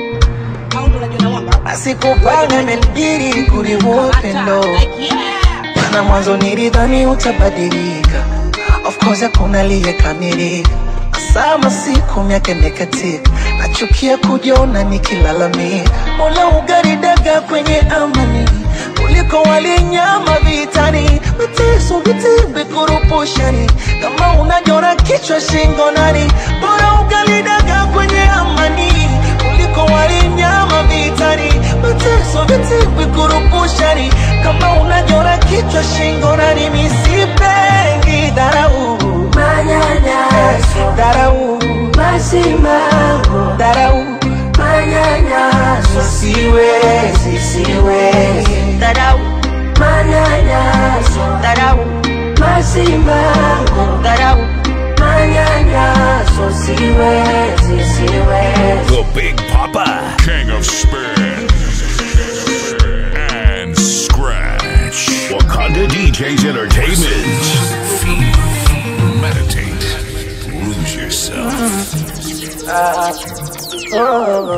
asikupanga imenibidi kuliua upendo mana mwanzo nilidhani utabadilika of course hakuna aliyekamilika sama siku miaka imekatika nachukia kujiona nikilalamika mola ugaridaga kwenye amani kuliko walinyama vitani mateso vitimbi kurupushani kama unajora kichwa shingo nani bora ugalidaga kwenye amani kuliko walinyama vitani mateso vitimbi kurupushani kama unajora kichwa shingo nani misipengi dharau manyanyaso dharau masimamo dharau manyanyaso siwezi siwezi dharau manyanyaso dharau masimamo dharau manyanyaso siwezi siwezi The Big Papa, King of Spin and Scratch. Wakanda DJs Entertainment. Feel, meditate, lose yourself. Ah, oh,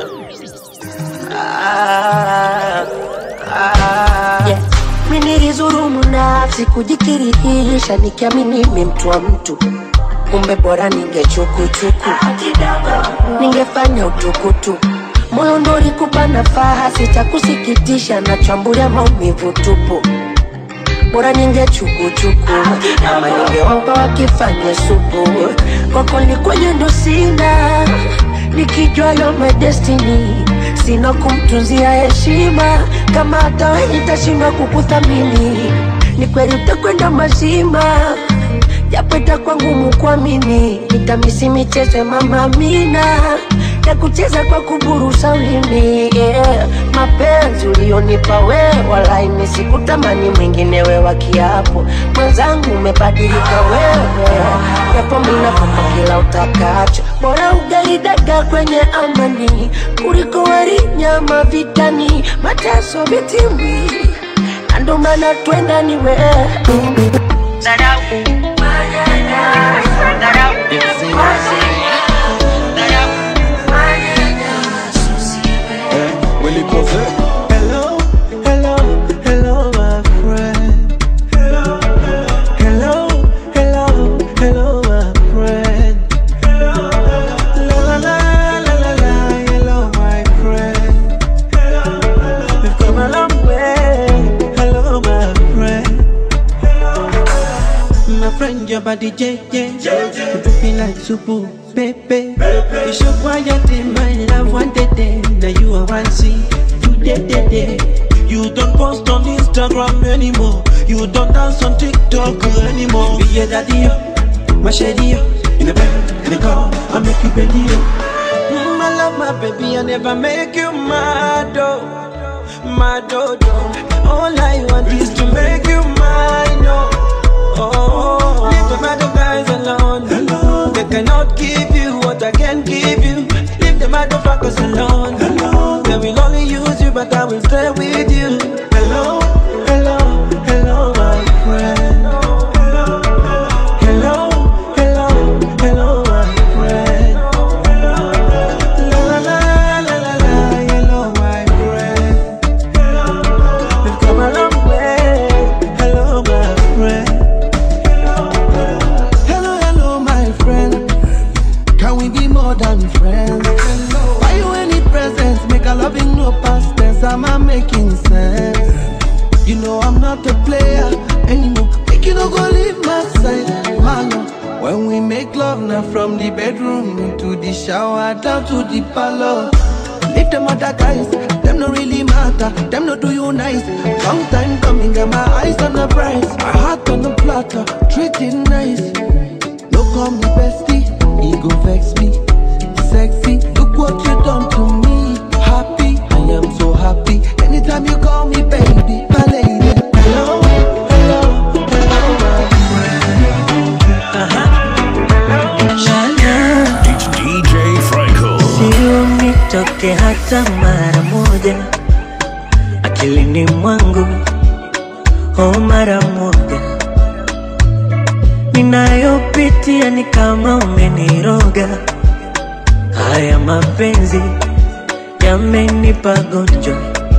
ah, ah. Yeah. Mimi nilizurumu nafsi kujikirihisha nikiamini mimi mtu wa mtu kumbe bora ningechukuchuku ningefanya utukutu moyo ndo ulikupa nafaha sitakusikitisha nachambulia maumivu tupu bora ningechukuchuku ama ningeomba wakifanye supu kwako likwenye ndo sina nikijua yo my destiny sina kumtunzia heshima kama hata we nitashindwa kukuthamini ni kweli utakwenda mazima japo itakuwa ngumu kuamini nitamisi michezo ya mama Amina ya kucheza kwa kuburusa ulimi yeah. mapenzi ulionipa wewe walai nisikutamani mwingine we wa kiapo mwenzangu umebadilika wewe japo minakupa kila utakacho bora ugaidaga kwenye amani kuliko wali nyama vitani mateso vitimbi na ndo maana twenda ni wewe Dharau. Dharau. Willy Posey. Hello, hello, hello, my friend. Hello, hello, hello, hello, my friend. La la la la la la, hello, my friend. We've come a long way. Hello, my friend. My friend, your body, JJ. You do me like super, baby. You show quiet in my love one day, day. Now you are one see. Today, day, day. You don't post on Instagram anymore. You don't dance on TikTok anymore. Be your daddy, oh, my shady, oh. in the bed, in the car, I make you bed, oh. Mm, I love my baby, I never make you mad, oh, mad, oh, oh. All I want is to make you mine, oh. Oh, leave the other guys alone. Hello. They cannot give you what I can give you. Leave the motherfuckers alone. Hello. They will only use you, but I will stay with you. Hello, hello, hello, my friend. Hello, hello, hello, hello, my friend. La la la la la la, hello, my friend. We've come a long way. Hello, my friend. Hello, hello, my friend. Can we be more than friends? Buy you any presents? Make a loving no past tense. Am I making sense? You know I'm not a player anymore. Make you no go leave my side, man. When we make love now from the bedroom into the shower down to the parlor. Leave them other guys, them no really matter. Them no do you nice. Long time coming, got my eyes on the prize. My heart on the platter, treat it nice. No call me bestie, ego vex me. Sexy, look what you done to me. Happy, I am so happy. Anytime you call me baby, my lady. Hello, hello, hello, my It's DJ Franco. Sio nitoke hata mara moja akilini mwangu, oh mara moja ninayopitia ni kama umeniroga. Haya mapenzi yamenipa gonjwa,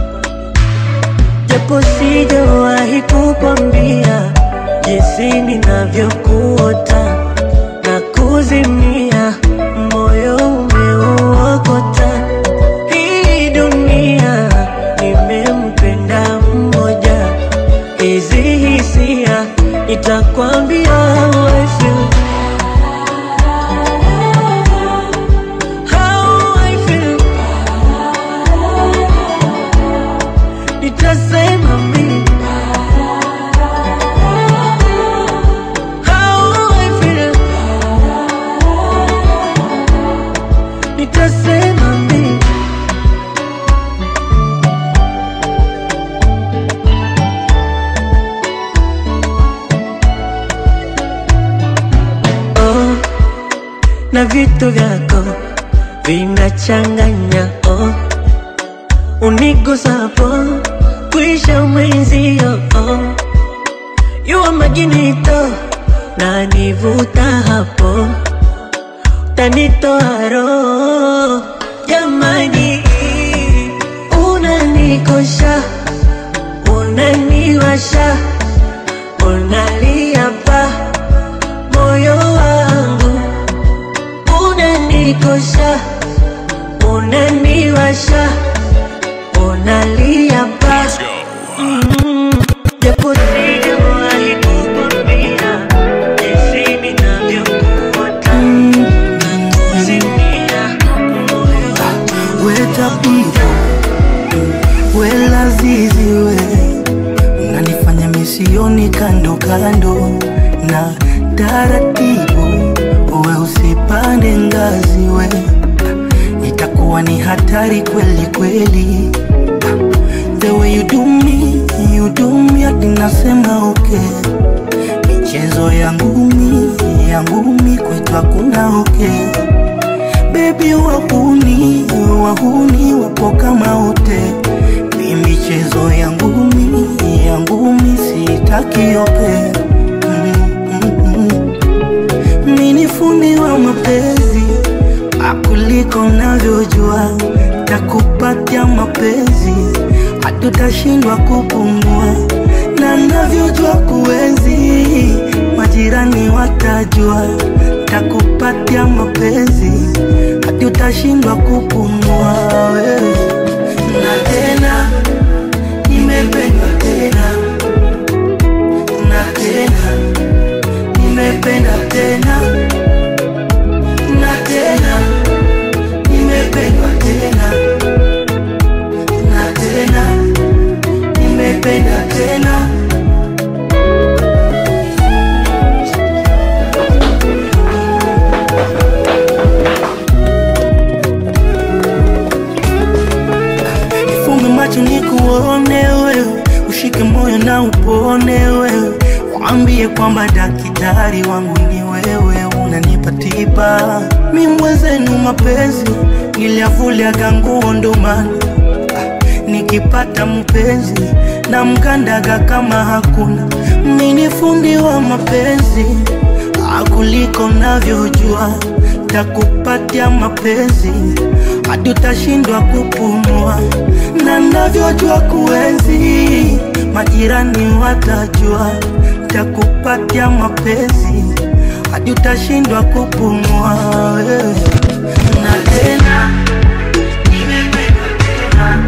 japo sijawahi kukwambia jinsi ninavyokuota na kuzimia, moyo umeuokota. Hii dunia nimempenda mmoja, hizi hisia nitakwambia how I feel. How I feel. Nitasema mimi How I feel. Nitasema mimi oh, na vitu vyako vinachanganya oh, unigusapo kuisha mwenzio oh, yuwa maginito na nivuta hapo tanitoa roho jamani, unanikosha unaniwasha unalia pa moyo wangu unanikosha unaniwasha unalia pa Mm, japo sijawahi kukwambia jinsi ninavyokuota kando na taratibu, uwe usipande ngazi we, itakuwa ni hatari kweli kweli. The way you do me, you do me, hadi nasema okay. Michezo ya ngumi, ya ngumi kwetu hakuna okay. Baby wahuni, wahuni wapo kama wote. Ni michezo ya ngumi, ya ngumi sitaki okay. Mimi ni fundi wa mapenzi akuliko unavyojua, takupatia mapenzi hatutashindwa kupumua, na navyojua kuenzi, majirani watajua, takupatia mapenzi hatutashindwa kupumua wewe. Na tena nimependwa tena na tena nimependa tena na tena nimependwa tena na tena nimependa tena Nifumbe macho nikuone wewe, ushike moyo na upone wewe, waambie kwamba daktari wangu ni wewe, unanipa tiba. Mi mwenzenu mapenzi niliavuliaga nguo ndo maana nikipata mpenzi na mkandaga kama hakuna. Mi ni fundi wa mapenzi akuliko navyojua, takupatia mapenzi hadi utashindwa kupumua, na navyojua kuenzi, majirani watajua, takupatia mapenzi hadi utashindwa kupumua wewe. na tena nimependwa tena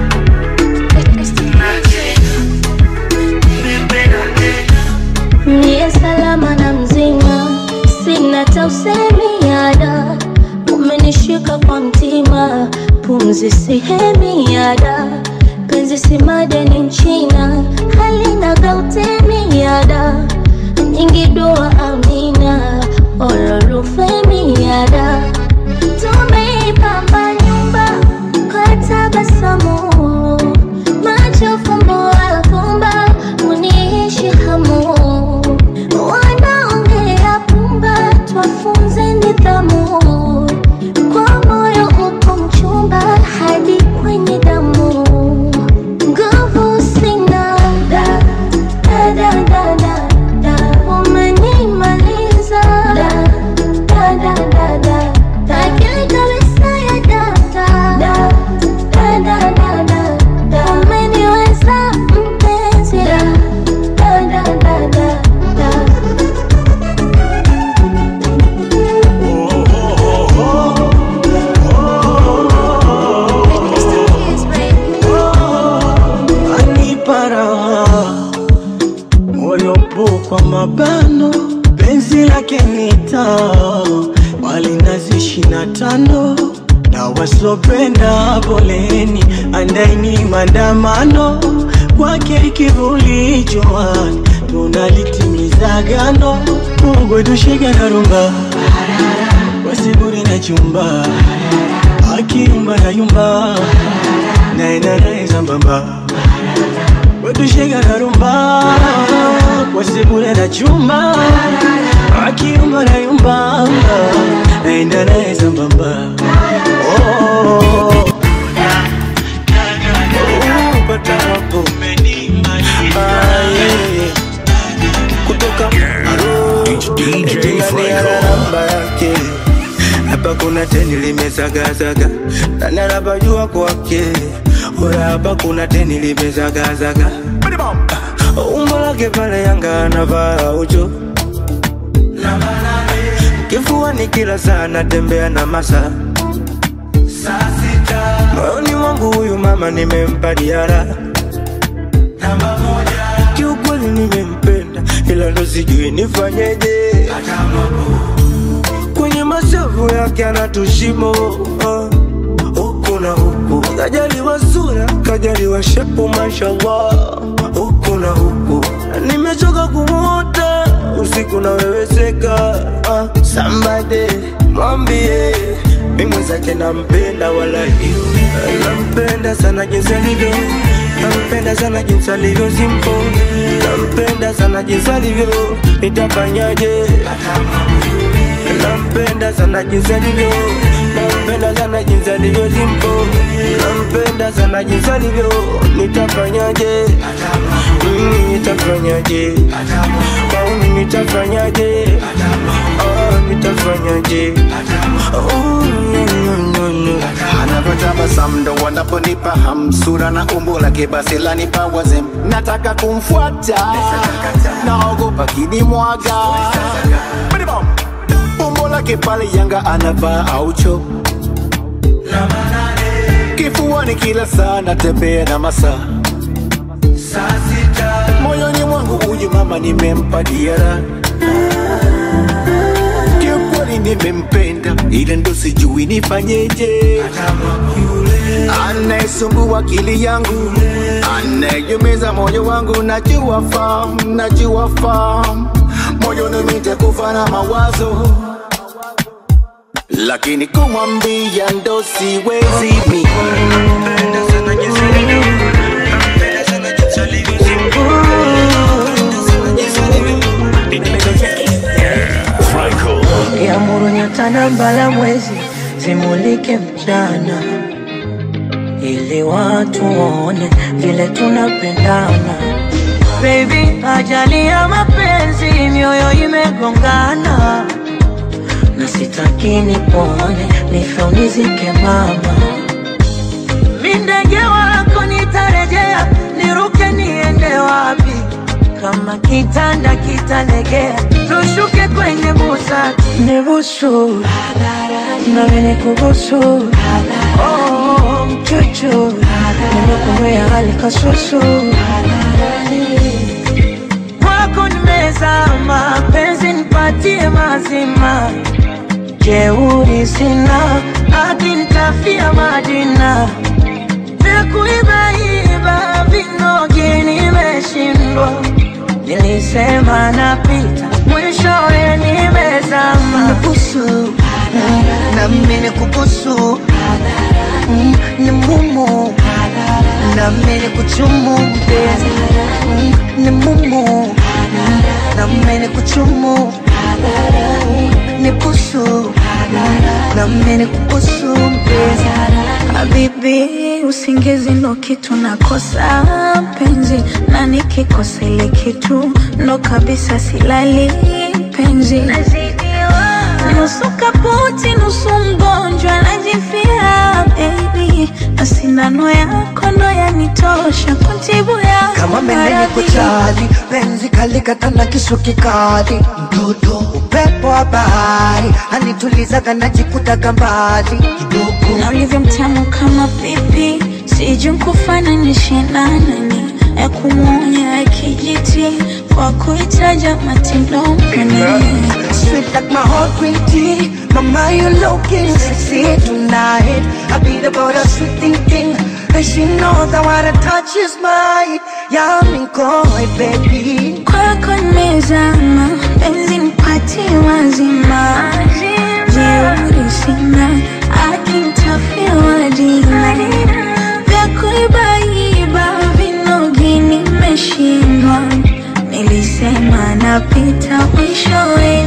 Niye salama na mzima, sina tausemiada, umenishika kwa mtima, pumzi sihemiada, penzi si madeni nchina, halina gautemiada, nyingi dua amina, ololufemiada, tumeipamba nyumba kwa tabasamu, macho fumbo afumba, uniishi hamu wanaongea pumba, twafunze nidhamu. Kwa moyo upo mchumba hadi kwenye damu, nguvu sina da da da da da da, umenimaliza da da da da da da, akili kabisa ya data da da da da da da, umeniweza mpenzi da da da da da da. anipa raha moyo po kwa mabano penzi lake nita walinazi ishina tano na wasopenda poleni andaini maandamano kwake kivuli jwani tunalitimiza gano mugwedushega na rumba wasiburi na chumba akiyumba na yumba naenda naye sambamba wetushega na rumba wasibure na chumba akiyumba na yumba naenda naye sambamba Oh. Oh, pata hapo. Ah, yeah. kutoka namba yake hapa kuna teni limezagazaga nani anapajua kwake ora hapa kuna teni limezagazaga umbo lake pale yanga anavaa ucho kifuani kila saa natembea na masa moyoni mwangu huyu mama nimempa diara kiukweli nimempenda ila ndo sijui nifanyeje kwenye mashavu yake anatushimo uh, huku na huku kajaliwa sura kajaliwa shepu mashallah huku na huku nimechoka kumuota usiku na weweseka uh, sambade mwambie mimi zake nampenda wala nampenda sana jinsi alivyo nampenda sana jinsi alivyo simpo nampenda sana jinsi alivyo nitafanyaje nampenda sana jinsi alivyo nampenda sana jinsi alivyo simpo nampenda sana jinsi alivyo nitafanyaje Mm, nitafanyaje kauni nitafanyaje Ah, nitafanyaje Oh, no, no, no, no. anavyotabasamu ndo wanaponipa hamsura na umbo lake basi lanipa wazem nataka kumfuata naogopa kinimwaga umbo lake pale yanga anavaa aucho kifuani kila saa natembea na masaa moyoni mwangu huyu mama nimempa diara kiukweli nimempenda ila ndo sijui nifanyeje anayesumbua akili yangu anayemeza moyo wangu najua fam najua fam moyoni nitakufa na mawazo lakini kumwambia ndo siwezi mi Franco. Yamuru nyota na mbala mwezi zimulike mchana, ili watu waone vile tunapendana. Baby, ajali ya mapenzi, mioyo imegongana, na sitaki nipone, nife unizike mama. Mi ndege wako nitarejea, niruke niende wapi? Kama kitanda kitalegea, tushuke kwenye busati. Nibusu nami nikubusu, oh, mchuchu nimekumbea hali kasusu kwako nimezama, penzi nipatie mazima, jeuri sina, hadi nitafia Madina vya kuibaiba vinogi nimeshindwa, nilisema napita, mwishowe nimezama. Nibusu na mimi nikubusu, Mm, ni mumu na mimi nikuchumu mpenzi, Mm, ni mumu na mimi nikuchumu, ni busu na mimi nikubusu mpenzi. Habibi, usingizi ndo kitu nakosa penzi, na nikikosa ile kitu ndo kabisa silali penzi. Nusu kaputi, nusu mgonjwa, najifia baby, na sindano yako ndo yanitosha kuntibu ya kama menene kujali penzi kalikata na kisu kikali mtoto upepo wa bahari anitulizaga najikutaga mbali kidogo na ulivyo mtamu kama pipi, sijui nkufananishe na nani, ya kumwonya ya kijiti kwa kuitaja matindoni Sweet like my heart green tea Mama you looking sexy tonight I beat about a sweet thinking And she knows that what I touch is mine Yeah I'm in koi baby kwako nimezama, penzi nipatie wazima, jeuri sina, akintafiwa dina vya kuibaiba vinogi nimeshindwa, nilisema napita mwishowe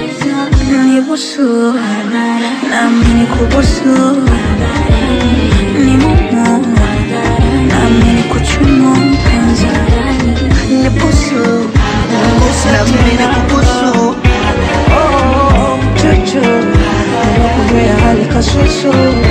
nibusu nami nikubusu ni mumu nami nikuchumu mpenzi Nibusu Na mimi nikubusu Oh mchuchu Nimekumbea hali kasusu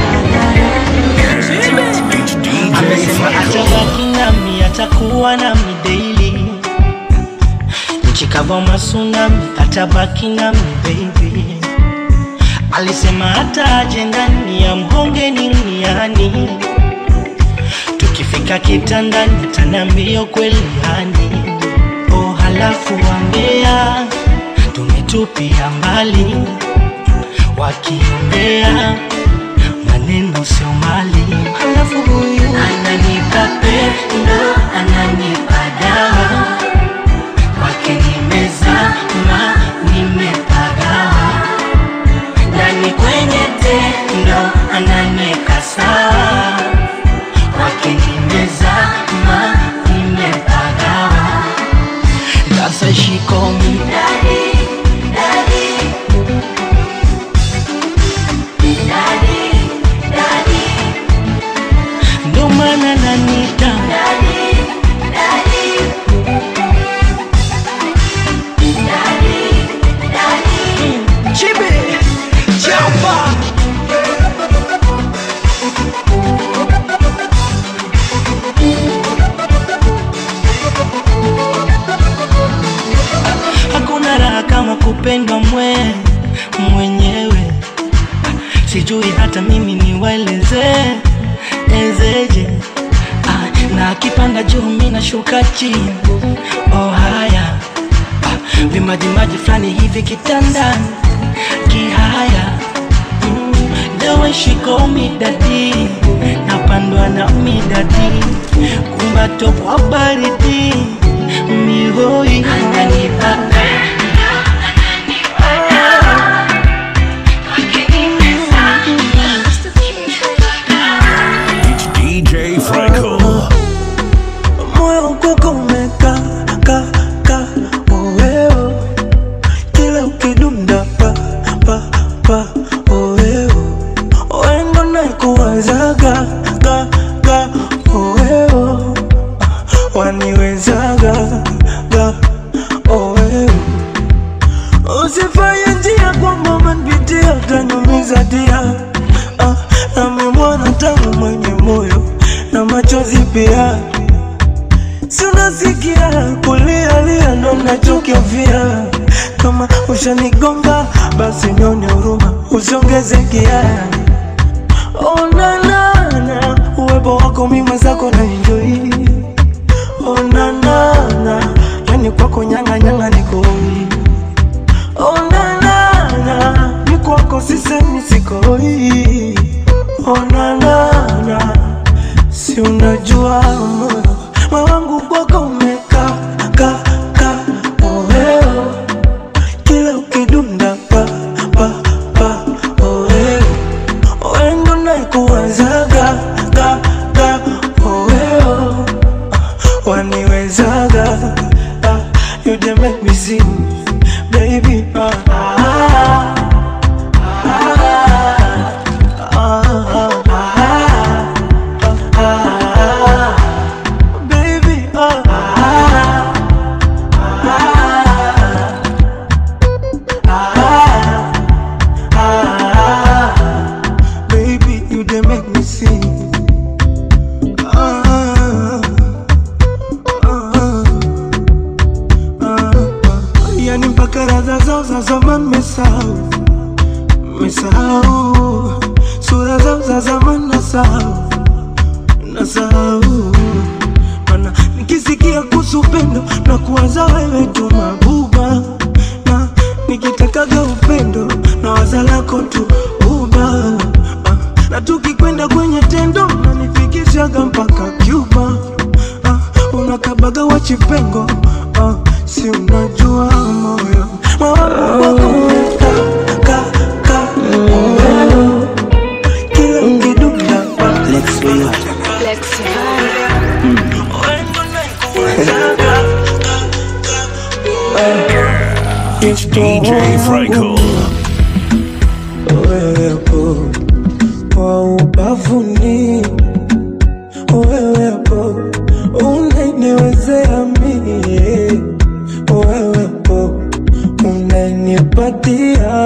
amesema atabaki nami atakuwa nami daily nchi kava masunami atabaki nami baby alisema hata ajendani ya mhonge niniani tukifika kitandani tanambio kweli yani oh halafu wambea tumetupia mbali wakiongea maneno sio mali halafu huyu ananipa pendo ananipa dawa kwake nimezama nimepagawa ndani kwenye tendo ananiweka sawa kwake nimezama nimepagawa sasa she call me daddy daddy ndo maana nanita Chibi, chapa. Hakuna raha kama kupendwa mwe mwenyewe, sijui hata mimi niwaeleze ezeje. Ah, na akipanda juu mimi nashuka chini. Oh haya ah, vimajimaji fulani hivi kitandani kihaya mm, the way she call me daddy napandwa na midadi kumbato kwa baridi mihoi ananipa It's DJ Franco. moyo kwako umeka ka ka oweo kila ukidunda pa pa pa oweo wengo naikuwazaga ga ga oweo waniwezaga ga oweo usifanye njia kwamba umenipitia utaniumiza dia ah, nami mwana tangu mwenye moyo na machozi pia si unasikia kulialia ndo nachokivia kama ushanigonga basi nione huruma usiongeze kia onanana uwepo wako mi mwenzako na enjoi onanana yani kwako nyanganyanga nikoi onanana ni kwako sisemi sikoi onanana si unajua moyo moyo wangu kwako umeka ka ka oweo kila ukidunda pa pa pa oweo wendo naikuwazaga ga ga oweo waniwezaga ah, you dey make me sing baby ah, ah, ah, ah, ah, baby ah, baby you dey make me sing ah, ah, ah, yani mpaka radha zao za zamani mesahau mesahau sura zao za zamani nasahau nasahau mana nikisikia kuhusu upendo na kuwaza wewe tu mabuba na nikitakaga upendo na waza lako tu uba Ah, na tukikwenda kwenye tendo nanifikishaga mpaka Cuba Ah, unakabaga wachipengo Ah, si unajua moyo mawangu wako umeka ka ka moyo kila ukidunda Lex way up. It's DJ Franco. wewepo kwa ubavuni, wewepo unaniwezea mie, wewepo unanipatia,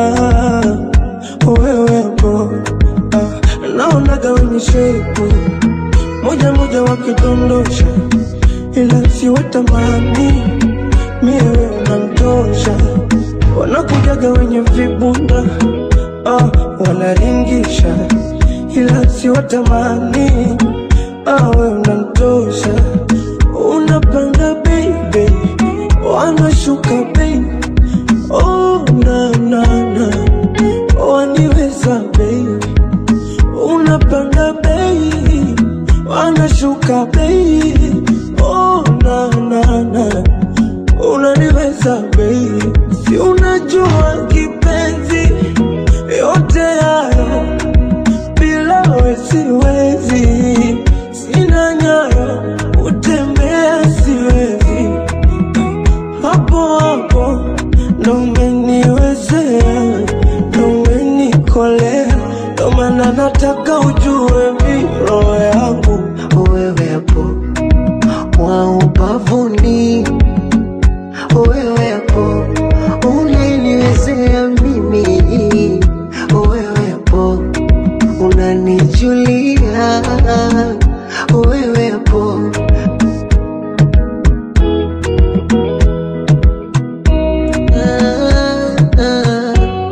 wewepo ah, naonaga wenye shepu moja moja wakidondosha, ila siwatamani mie wewe unamtosha, wanakujaga wenye vibunda ah, wanaringisha ila siwatamani ah, wewe unamtosha, unapanda baby, wanashuka baby, oh na na na, waniweza baby, wanapanda bei, wanashuka bei. Oh, na, na, na. Unaniweza bei, si unajua kipenzi, yote hayo bila we siwezi, sina nyayo, utembea siwezi, hapo hapo ndo umeniwezea, ndo umenikolea, ndo maana nataka ujue mi roho yangu wewepo wa ubavuni, wewepo unaniwezea mimi, wewepo unanijulia, wewepo Ah, ah,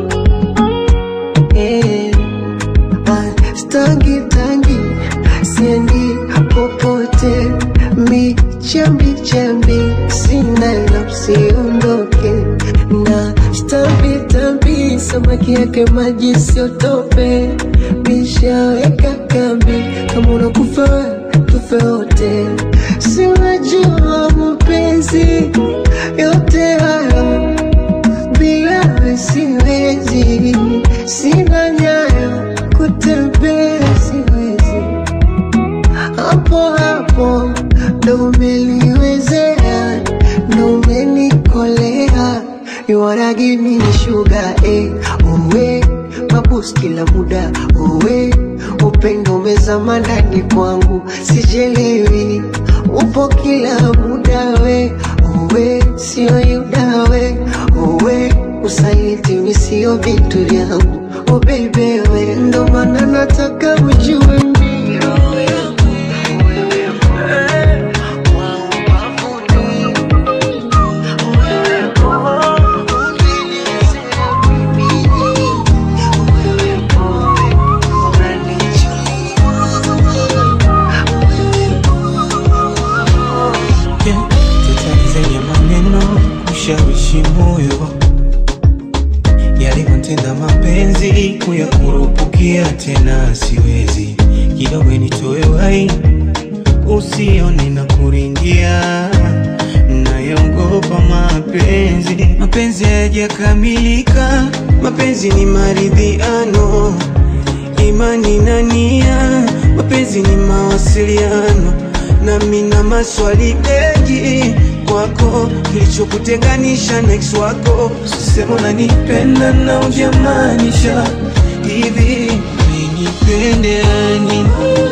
eh. Ah, Stangi tangi siendi popote, michambi chambi sina la usiondoke na stambi tambi, samaki yake maji siotope, mishaweka kambi, kama unakufa we, tufe wote, si unajua mapenzi yote hayo bila we siwezi, sina nyayo kutembea siwezi, hapo hapo ndo umeliwezea, ndo umenikolea, you wanna give me the sugar eh, uwe mabus kila muda uwe upendo umezama ndani kwangu, sijelewi upo kila muda we uwe sio yuda we uwe usaliti mi sio vitu vyangu oh baby we ndo maana nataka ujue mi roho yangu Yeah, tetani zenye maneno kushawishi moyo yalivyotenda mapenzi kuyakurupukia tena siwezi kidogo nitoe wai usione na kuringia nayogopa mapenzi mapenzi hayajakamilika mapenzi ni maridhiano imani na nia mapenzi ni mawasiliano nami na maswali mengi kwako kilichokutenganisha na ex wako sema unanipenda na ujamaanisha hivi umenipendea nini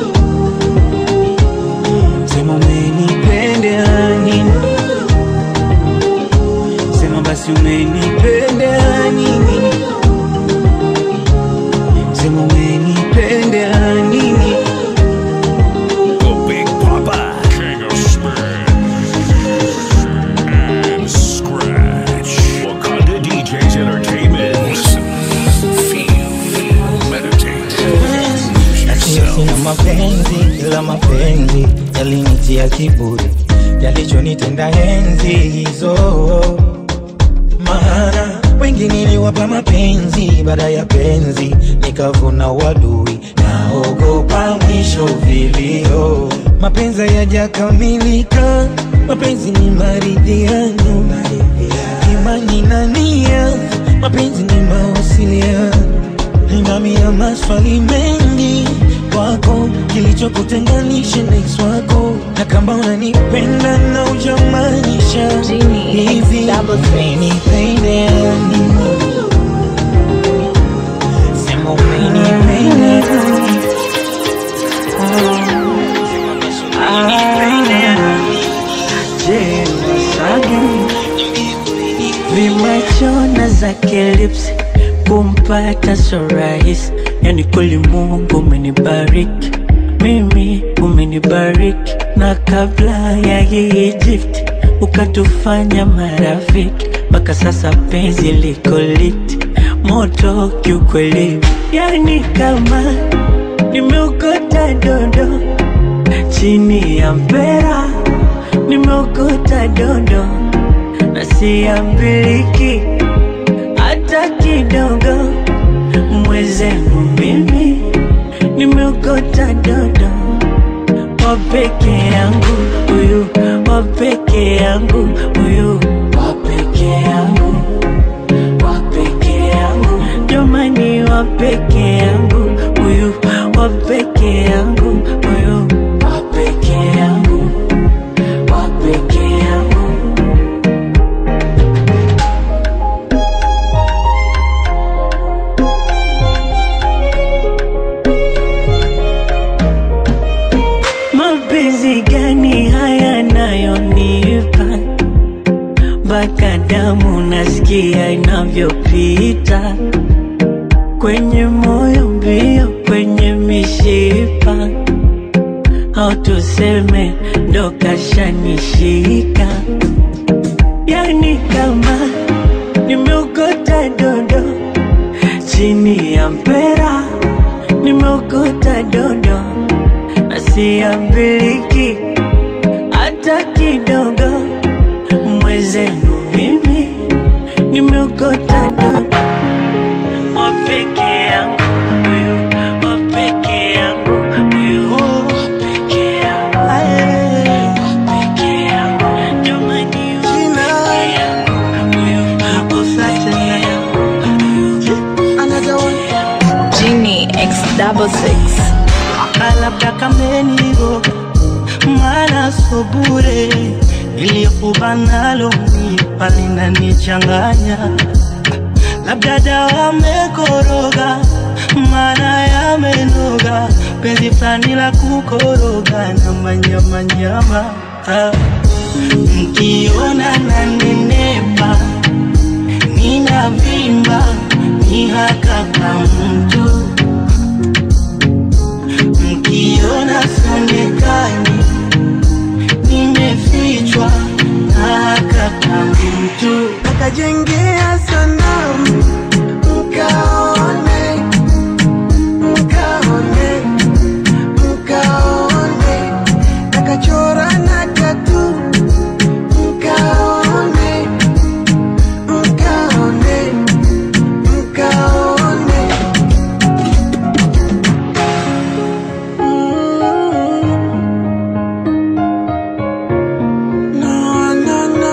sema umenipendea nini sema basi umenipendea nini sema umenipendea nini The Big Papa, King of Spin and Scratch. Wakanda DJs Entertainment. Listen, feel, meditate, lose Lakini yourself. sina mapenzi ila mapenzi yalinitia kiburi yalichonitenda enzi hizo maana wengi niliwapa mapenzi baada ya penzi nikavuna wadui naogopa mwisho vilio mapenzi yajakamilika mapenzi ni maridhiano imani na nia mapenzi ni mawasiliano ninamia maswali mengi kwako kilichokutenganisha na ex wako na kama unanipenda na ujamaanisha hivi umenipenda nini sema umenipenda Je, Masagi vimachona zake lips kumpata so rahisi, yani kweli Mungu umenibariki mimi, umenibariki na kabla ya hii Egypt ukatufanya marafiki, mpaka sasa penzi liko lit moto kiukweli, yani kama nimeokota dondo chini ya mpera, nimeokota dondo na siambiliki hata kidogo. Mwezenu mimi nimeokota nimeokota dodo wa peke yangu huyu wa peke yangu huyu wa peke yangu wa peke yangu jamani wa peke yangu huyu wa peke yangu huyu wa peke yangu wa peke yangu mapenzi gani haya nayonipa mpaka damu nasikia inavyopita kwenye moyo mbio kwenye mishipa au tuseme ndo kashanishika yani kama nimeokota dodo chini ya mpera nimeokota dodo na siambiliki hata kidogo mwezenu mimi nimeokota dodo wa peke yangu huyu wa peke yangu huyu wa peke yangu wa peke yangu jamani wa peke yangu huyu wa peke yangu Genie X double six. labda kameniroga mara so bure iliyokuwa nalo mipa linanichanganya labda dawa mekoroga mara yamenoga penzi fulani la kukoroga na manyamanyama ah. mkiona na nenepa ninavimba ni haka ka mtu mkiona sionekani nimefichwa na haka ka mtu Nakajengea sanamu mkaone, mkaone, mkaone, nakachora na tatu mkaone, mkaone, mkaone. Mm. No, no, no.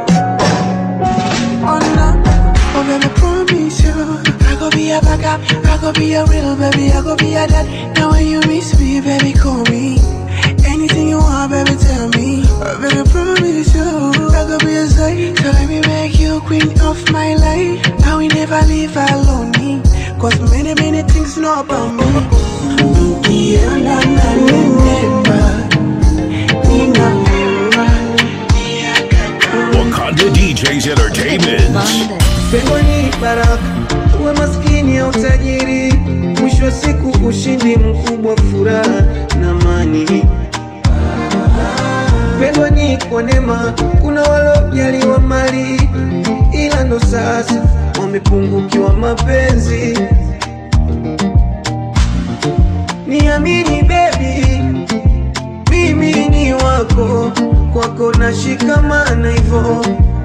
Oh no, oh baby, promise you I go be a backup, I go be a real baby, I go be a dad Now when you miss me, baby, call me Anything you want, baby, tell me oh, Baby, promise you I go be a side So let me make you queen of my life Now we never leave alone Cause many, many things know about me Ukienda na nenepa Ninapenda Wakanda DJs Entertainment. Pengo ni baraka, uwe maskini au tajiri, mwisho wa siku ushindi mkubwa, furaha na amani. Pengo ni kwa neema, kuna walojaliwa mali, ila ndo sasa wamepungukiwa mapenzi. Niamini baby, mimi ni wako, kwako nashikamana hivyo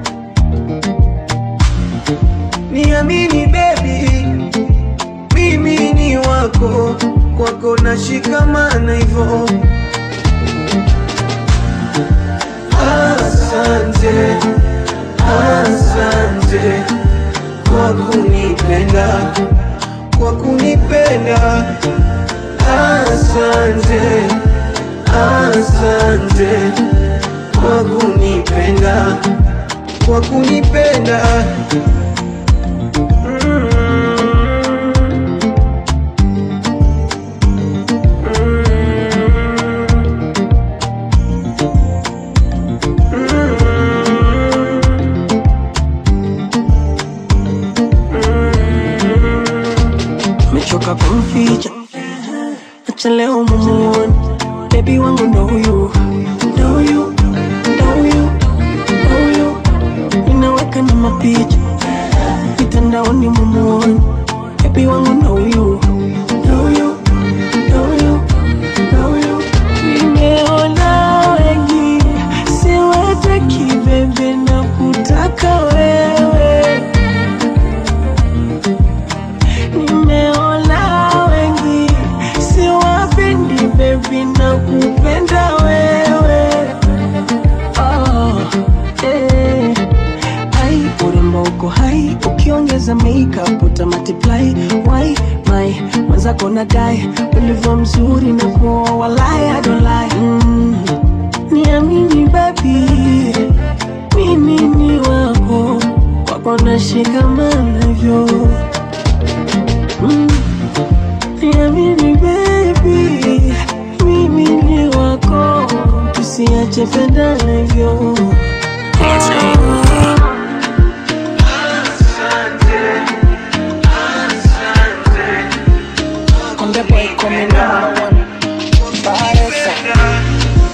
Niamini baby, mimi ni wako, kwako nashikamana hivyo. Asante, asante kwa kunipenda, kwa kunipenda. Asante, asante kwa kunipenda, kwa kunipenda. mechoka kumficha acha leo mumuone bebi wangu ndo huyu ndo huyu ndo huyu ndo huyu ninaweka na mapicha mitandaoni mumuone bebi wangu ndo huyu ndo huyu ndo huyu ndo huyu nimeona wengi siwataki bebe na kutaka wewe nimeona wengi siwapendi ukiongeza makeup uta multiply why my mwenzako na dai ulivyo mzuri na kuoa walai I don't lie mm. niamini baby mimi ni wako wako nashikamanavyo mm. niamini baby mimi ni wako tusiache pendanavyo Let's go. Konde boy coming number one. Paresa.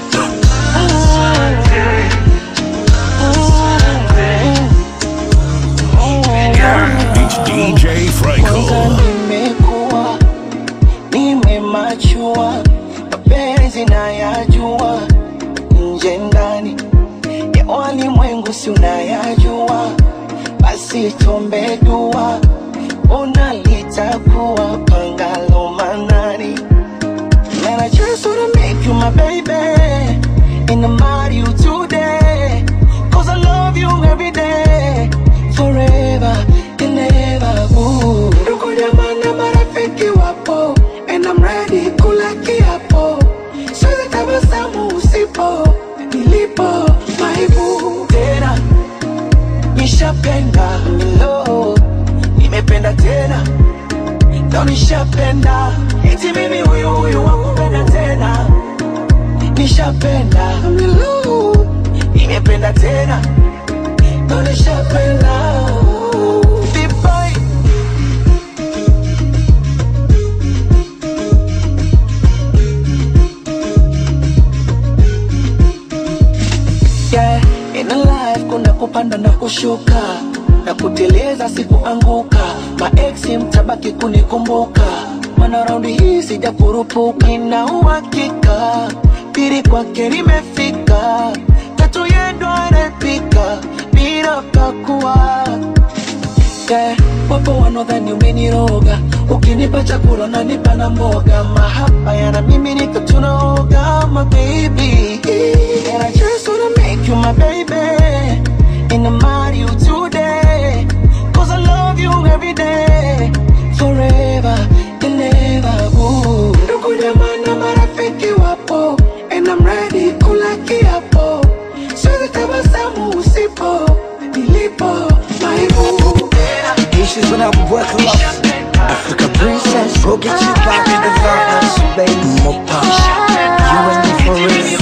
It's DJ Franco. nimekuwa nimemachua mapenzi nayajua nje ndani ya walimwengu si unayajua basi tombe dua unalitakuwa pangalo manani Man, I just wanna make you my baby And I'm marry you today Cause I love you every day Forever and ever ooh. Ndugu jamaa na marafiki wapo And I'm ready kula kiapo Siwezi tabasamu usipo Nilipo maibu Tena Nishapenda Hello Nimependa tena Ndo nishapenda Eti mimi huyu huyu wakupenda tena Nishapenda Hello Nimependa tena Ndo nishapenda Vibai yeah, in a life kuna kupanda na kushuka na kuteleza sikuanguka maeksi mtabaki kunikumbuka mana raundi hii sija kurupuka nina uhakika pili kwake limefika tatu yendo anapika bila pakua yeah, wapo wanaodhani umeniroga ukinipa chakula nanipa na mboga mahaba yana mimi nika tunaoga my baby and I just wanna make you my baby and I'm marry you today cause I love you every day forever and ever ooh. ndugu jamaa na marafiki wapo and I'm ready kula kiapo siwezi tabasamu usipo nilipo maibu Issues when I work a lot. Africa princess, go get you back in the darkness, baby. More power. You and me for real.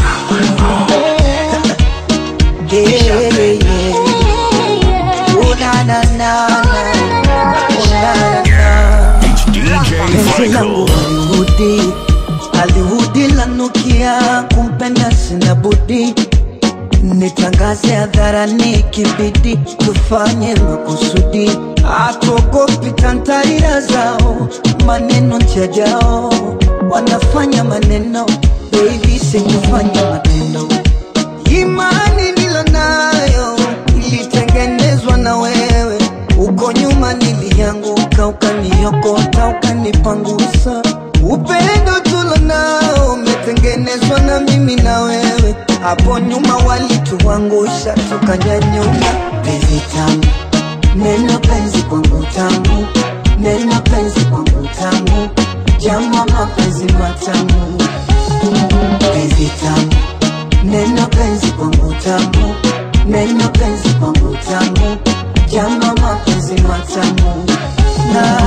Yeah, yeah, yeah. Oh na na na na. Oh na na na. Penzi langu Hollywoodi, Hollywoodi lanukia, kumpenda sina budi nitangaze hadharani, kibidi tufanye makusudi, hatuogopi tantarira zao, maneno njajao, wanafanya maneno, baby sikufanya matendo. Imani nilo nayo ilitengenezwa na wewe, uko nyuma nilianguka, ukaniokota, ukanipangusa. Upendo tulo nao umetengenezwa na mimi na wewe, hapo nyuma walituangusha, tukanyanyuka. Penzi tamu, neno penzi kwangu tamu, neno penzi kwangu tamu, jama mapenzi matamu. Penzi tamu, neno penzi kwangu tamu, neno penzi kwangu tamu, jama mapenzi matamu. Na,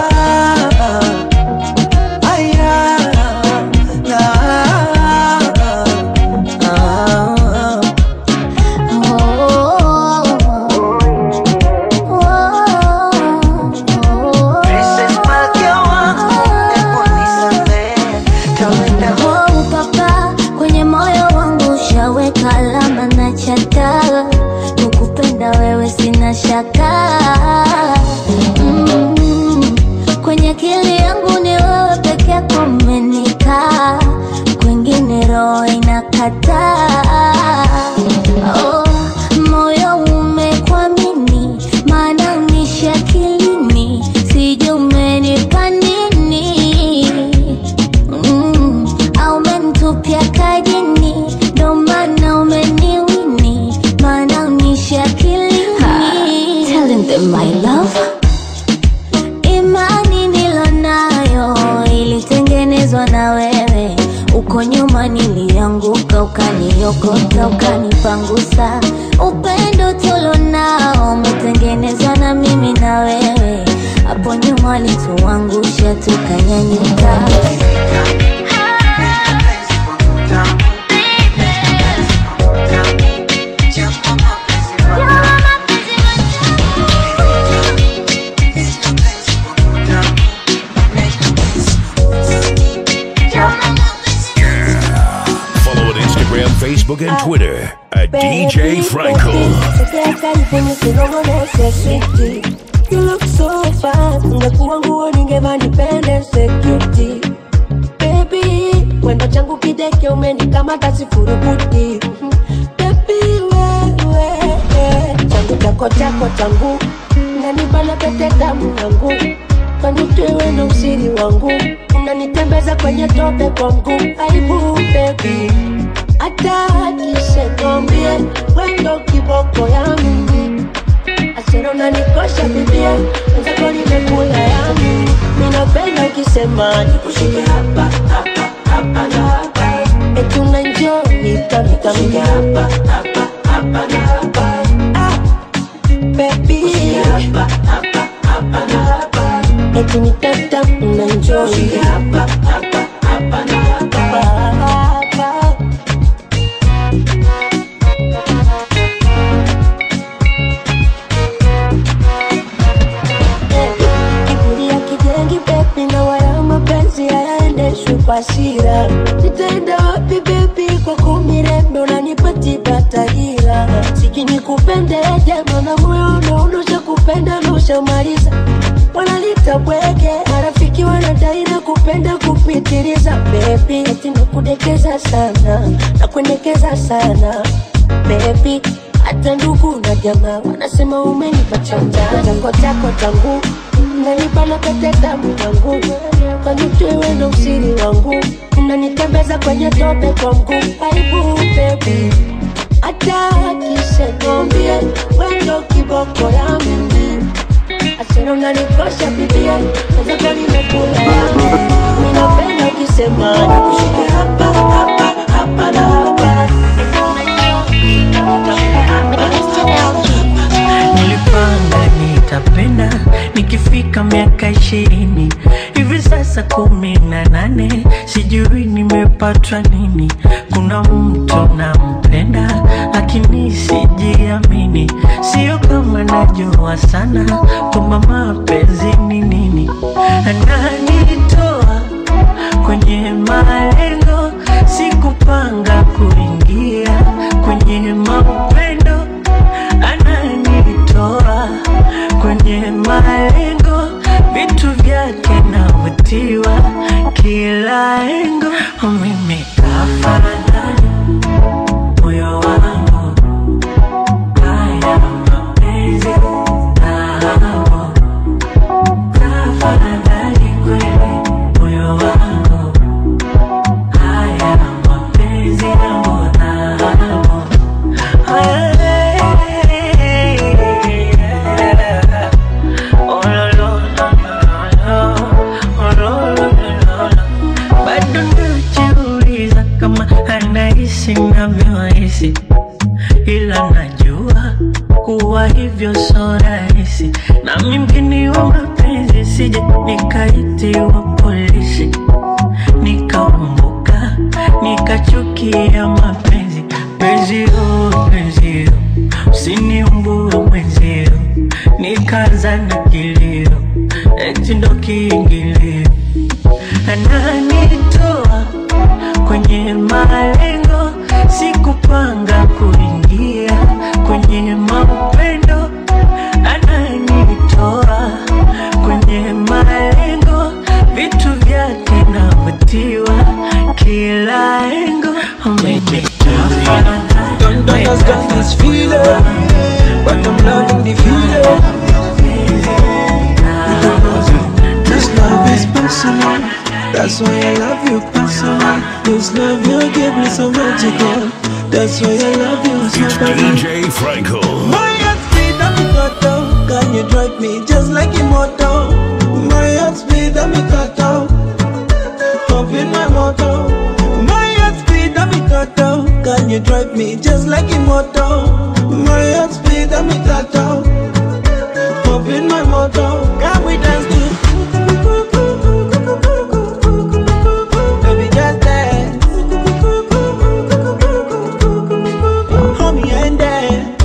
aya, na, ah, Princess Malkia wangu, hebu nisamehe, kawaida Oh, papa, kwenye moyo wangu ushaweka alama na chata, kukupenda wewe sina shaka mm, kwenye akili yangu nimependezwa na wewe uko nyuma nilianguka ukaniokota ukanipangusa upendo tulonao umetengenezwa na mimi na wewe hapo nyuma walituangusha tukanyanyuka Follow on Instagram, Facebook, and Twitter at DJ Franco. You look so fine, ungekuwa nguo ningeva nipende security Baby, wendo changu kideke umenikamata sifurukuti Baby, wewe, changu chako chako changu Unanibana pete damu yangu Kanitewe na usiri wangu Unanitembeza kwenye tope kwa mguu Aibu baby Hata akiseniambie Wendo kiboko ya mimi Asero unanikosha bibia Mwenzako nimekula yangu Minapenda ukisema nikushike hapa hapa hapa na hapa Eti unaenjoy kamikami hapa hapa hapa na hapa Ah, baby hapa hapa hapa na hapa Eti ni tata unaenjoy hapa hapa hapa na hapa hapa kiburi ya kijengi bebi na wala mapenzi hayaendeshwi kwa hasira nitaenda wapi bebi kwa kumirembe unanipatiba tahira sikini kupende jema na moyo unaonosha kupenda naushamaliza wanalita bwege marafiki wanadai na kupenda kupitiliza bebi eti nakudekeza sana nakuendekeza sana bebi hata ndugu na jamaa wanasema umenipa chanja chako chako changu unanibana pete damu yangu kanitewe na usiri wangu unanitembeza kwenye tope kwa mguu aibu bebi hata akisenambie wendo kiboko ya mimi asero unanikosha bibia nazaka nimekula yangu minapenda ukisema nikushike hapa hapa hapa na hapa nilipanga nitapenda nikifika miaka ishirini hivi sasa kumi na nane sijui nimepatwa nini kuna mtu nampenda lakini sijiamini sio kama najua sana kwamba mapenzi ni nini ananitoa kwenye malengo sikupanga kuingia kwenye mapendo ananitoa kwenye malengo vitu vyake navutiwa kila engo mimi kafanani moyo wangu haya mapenzi nao kafanani kweli moyo wangu haya mapenzi yangu nao bado najiuliza kama anahisi navyohisi ila najua kuwa hivyo so rahisi nami mgeni wa mapenzi sije nikaitiwa polisi nikaumbuka nikachukia mapenzi penzio penzio usiniumbue mwenzio nikaza na kilio eti ndo kiingilio ananitoa kwenye malengo sikupanga kuingia kwenye mapendo ananitoa kwenye malengo vitu vyake navutiwa kila engo Don't understand this feeling, but I'm loving the feeling. This love is personal, that's why I love you personal. This love you give me so magical, that's why I love you so It's much. DJ Franco. My heart speed and me cut down, can you drive me just like immortal? My heart speed and me cut down, love you you drive me just like a motor. My heart speed, I'm a tattoo. Pop in my motor, can we dance to? Baby, just dance. Hold me and dance.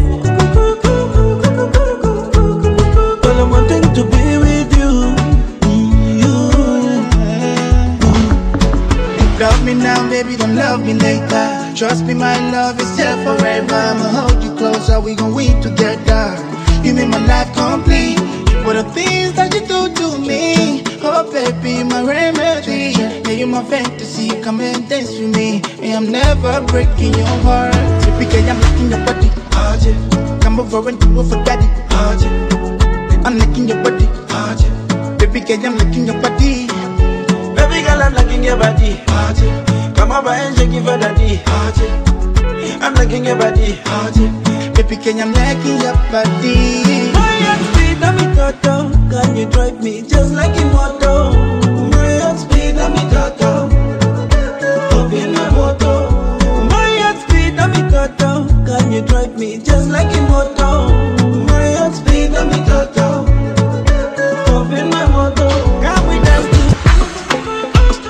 Well, I'm wanting to be with you. Love me now, baby, don't love me later. Trust me, my love is here forever. I'ma hold you closer, we gon' weep together. You make my life complete. For the things that you do to me. Oh, baby, my remedy. Yeah, you my fantasy. Come and dance with me. And I'm never breaking your heart. Typically, I'm licking your body. Oh, yeah. Come over and do it for daddy. Oh, yeah. I'm licking your body. Oh, yeah. Baby, girl, I'm licking your body. Baby girl, I'm liking your body. Come over and shake it for daddy. I'm liking your body. Baby, can I'm liking your body. My heart speed, I'm a toto. Can you drive me just like a moto? My heart speed, I'm a toto. Up in my moto. My heart speed, I'm a toto. Can you drive me just like a moto? My heart speed, I'm a toto. Up in my moto. Can we dance to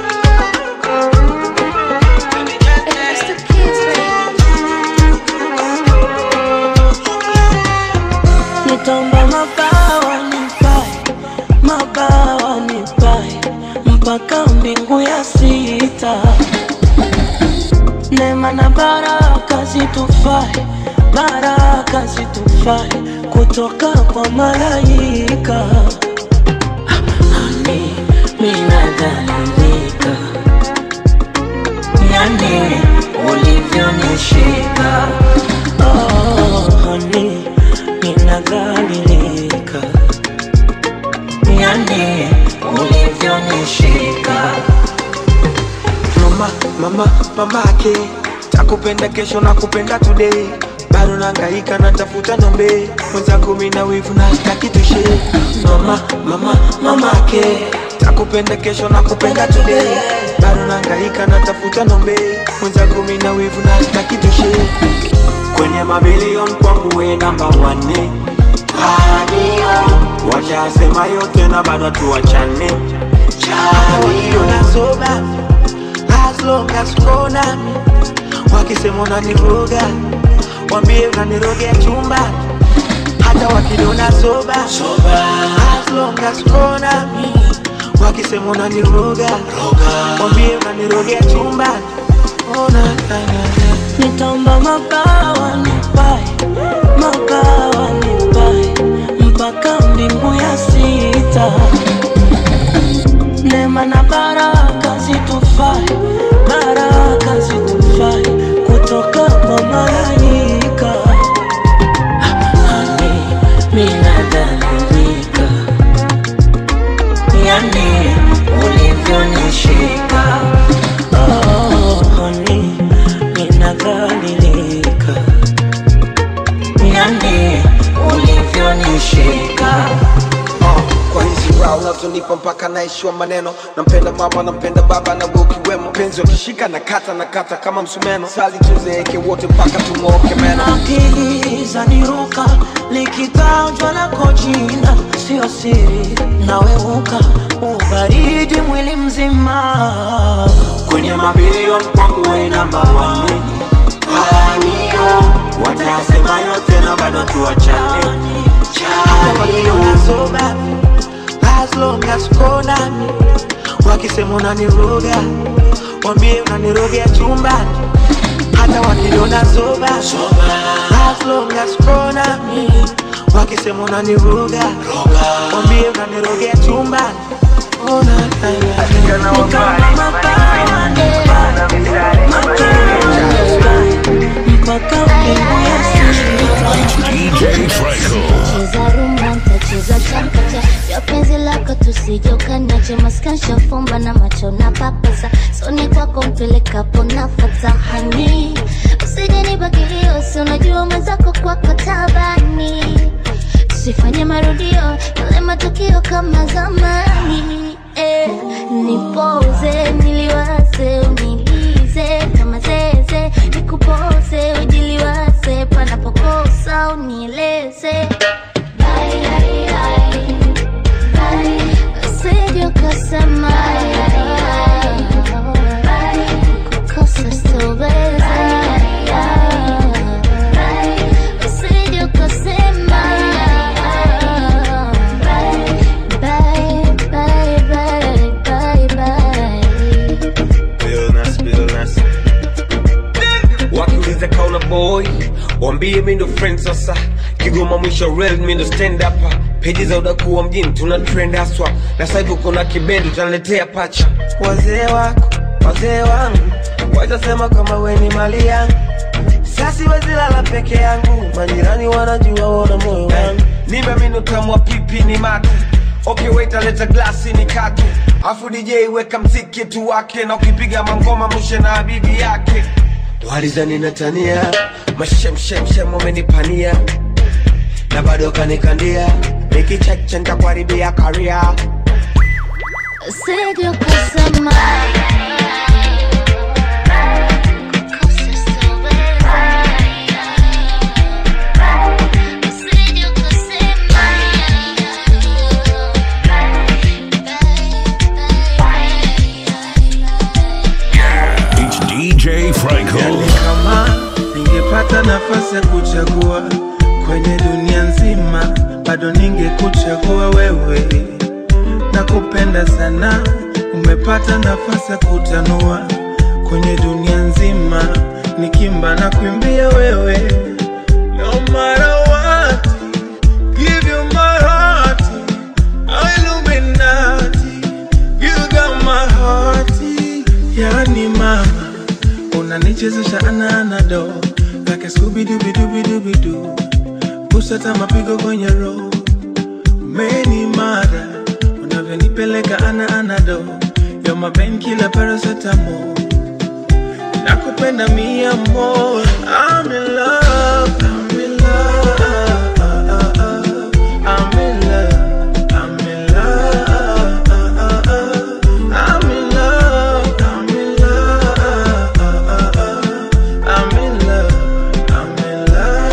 Nitomba mabawa nipae, mabawa nipae mpaka mbingu ya sita. Neema na baraka zitufae, baraka zitufae kutoka kwa malaika. Hani minadhalilika, yani ulivyonishika oh, honey ninadhalilika, yani ulivyonishika. mama mama mamake takupenda kesho na kupenda today bado nangaika natafuta nombe mwenzako mina wivu na staki tushe mama mama mamake takupenda kesho na kupenda today bado nangaika natafuta nombe mwenzako mina wivu na staki tushe kwenye mabilion kwangu we namba wane washasema yote na bado tuwachane nasoba as long as uko nami wakisema unaniroga wambie unanirogea chumba hata wakiniona soba as long as uko nami wakisema unaniroga wambie unanirogea chumba ona Nitomba mabawa nipae, mabawa nipae mpaka mbingu ya sita. Neema na baraka zitufae, baraka zitufae kutoka kwa malaika. Hani minadhalilika, yani ulivyonishika. Oh, honey, ninadhalilika, yani ulivyonishika. kwa hizi raha unazonipa mpaka naishiwa maneno nampenda mama nampenda baba na ukiwemo penzi wakishika na kata na kata kama msumeno sali tuzeeke wote mpaka tung'ooke meno akili zaniruka likitajwa lako jina sio siri naweuka ubaridi mwili mzima kwenye mabilion kwangu we namba wane watasema yote na bado tuwachane nasoba as long as uko nami wakisema unaniroga wambie unanirogea chumbani hata wakiniona soba as long as uko nami wakisema unaniroga wambie unanirogea chumbani ona mpaka mbingu ya DJ Franco. Cheza rumba ntacheza chakacha ya penzi lako tusijokanache maskansha fumba na macho na papasa soni kwako mpelekapo nafata hani usije nibagilio si unajua mwenzako kwako tabani tusifanye marudio yale matukio kama zamani eh, nipoze niliwaze unilize kama zeze nikupoze boy wambie mi ndo friend sasa kigoma mwisho real mi ndo stand up peji za udakuwa mjini tuna trend haswa na sasa hivi kuna kibendi tunaletea pacha wazee wako wazee wangu watasema kama we ni mali yangu sasi wezilala peke yangu majirani wanajua wona moyo wangu nimeamini utamu wa pipi ni mate okay wait aleta glasi ni kate afu dj weka mziki tu wake na ukipiga mangoma mushe na habibi yake walizani natania mashemshemshem wamenipania na bado kanikandia nikicheche ntakuharibia karia Usije ukasema It's DJ Franco. kama ningepata nafasi ya kuchagua kwenye dunia nzima bado ningekuchagua wewe nakupenda sana umepata nafasi ya kutanua kwenye dunia nzima nikimba na kuimbia wewe no matter what give you my heart Illuminati you got my heart yani mama unanichezesha ananado like skubidubidubidubidu kusata mapigo kwenye roho meni mara unavyonipeleka ana anado yo mapen kila parasetamo nakupenda mia more I'm in love, I'm in love, I'm in love, I'm in love, I'm in love, I'm in love, I'm in love, I'm in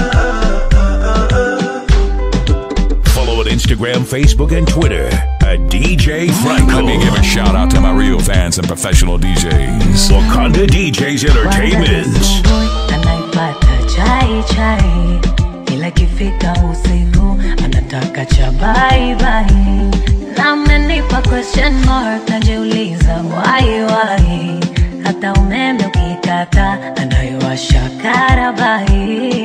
love. Follow on Instagram, Facebook, and Twitter at DJ Franco. Let me give a shout out to my real fans and professional DJs. Wakanda DJs Entertainment. anaipata chai chai, ila kifika usiku anataka cha bye bye. Na amenipa question mark, najiuliza why why. Hata umeme ukikata anaiwasha karabai.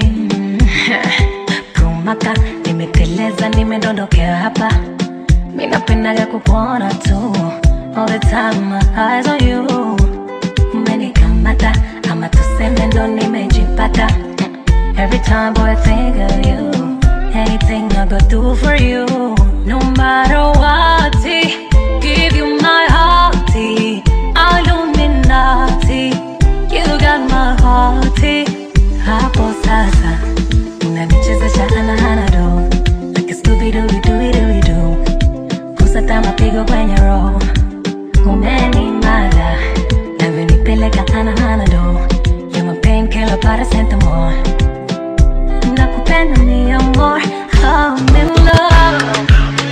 Kumaka nimeteleza, nimedondokea hapa, mi napendaga kukuona tu all the time, my eyes on you umenikamata ama tuseme ndo nimejipata every time boy I think of you anything I go do for you no matter what give you my heart Illuminati you got my heart hapo sasa unanichezesha anahanado like Scooby-Doo-Doo-Doo-Doo kusata mapigo kwenye roho umenimada navyonipeleka anahanado ya mapenkela paracetamol nakupenda mi amor I'm in love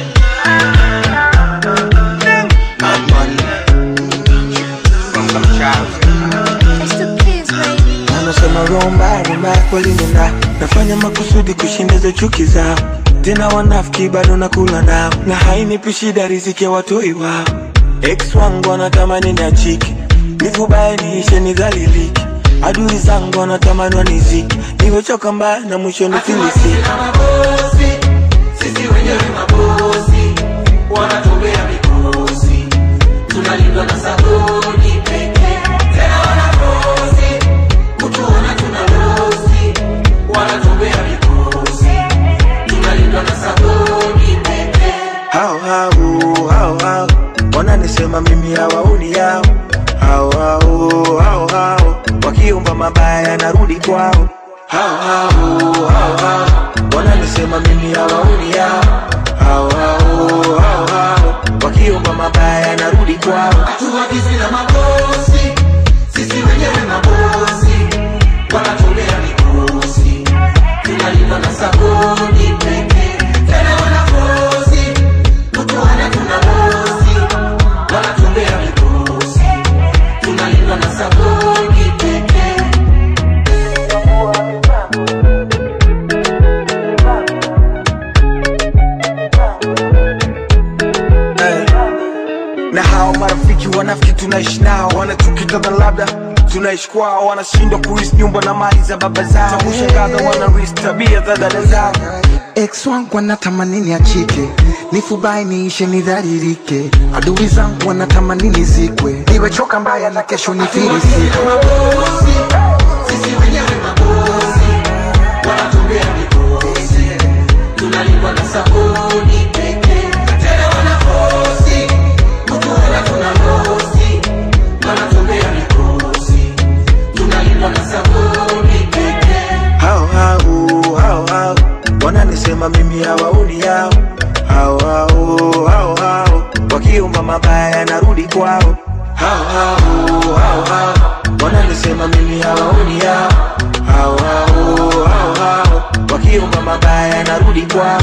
anasema romba rumba kweli nina nafanya makusudi kushinda chuki zao tena wanafiki bado nakula nao na hainipi shida riziki ya watoi wao ex wangu wanatamani niachiki nivubaye niishe nidhaliliki adui zangu wanatamani waniziki niwechoka mbaya na mwisho nifilisiki sisi wenyewe mabosi wanatobea mikosi tunalindwa na sabuni pekee tena wanakosi kutuona tuna losi wanatobea mikosi tunalindwa na sabuni pekee hao hao hao hao wananisema mimi hawaoni yao hao hao hao hao wakiomba mabaya narudi kwao hao hao hao hao wananisema mimi hawaoni yao hao hao hao hao wakiomba mabaya narudi kwao hatuagizi na mabosi sisi wenyewe mabosi wanatolea mikosi tunalindwa na sabuni pekee tena wanakosi kutuona tuna bosi wanatolea mikosi tunalindwa na sabuni pekee na hao marafiki wanafiki tunaishi nao wanatukitana labda tunaishi kwao wanashindwa kuris nyumba na mali za baba zao kushangaza wanaris tabia za dada zao ex wangu wanatamani niachike nifubai niishe nidharirike adui zangu wanatamani nizikwe niwechoka mbaya na kesho nifirisike tunalindwa na sabuni pekee tena wanafosi kutuona tunalosi wanatumbea mikosi tunalindwa na sabuni pekee hao hao hao hao wananisema mimi hawaoni yao hao hao hao hao wakiomba mabaya narudi kwao hao hao hao hao wananisema mimi hawaoni yao hao hao hao hao wakiomba mabaya narudi kwao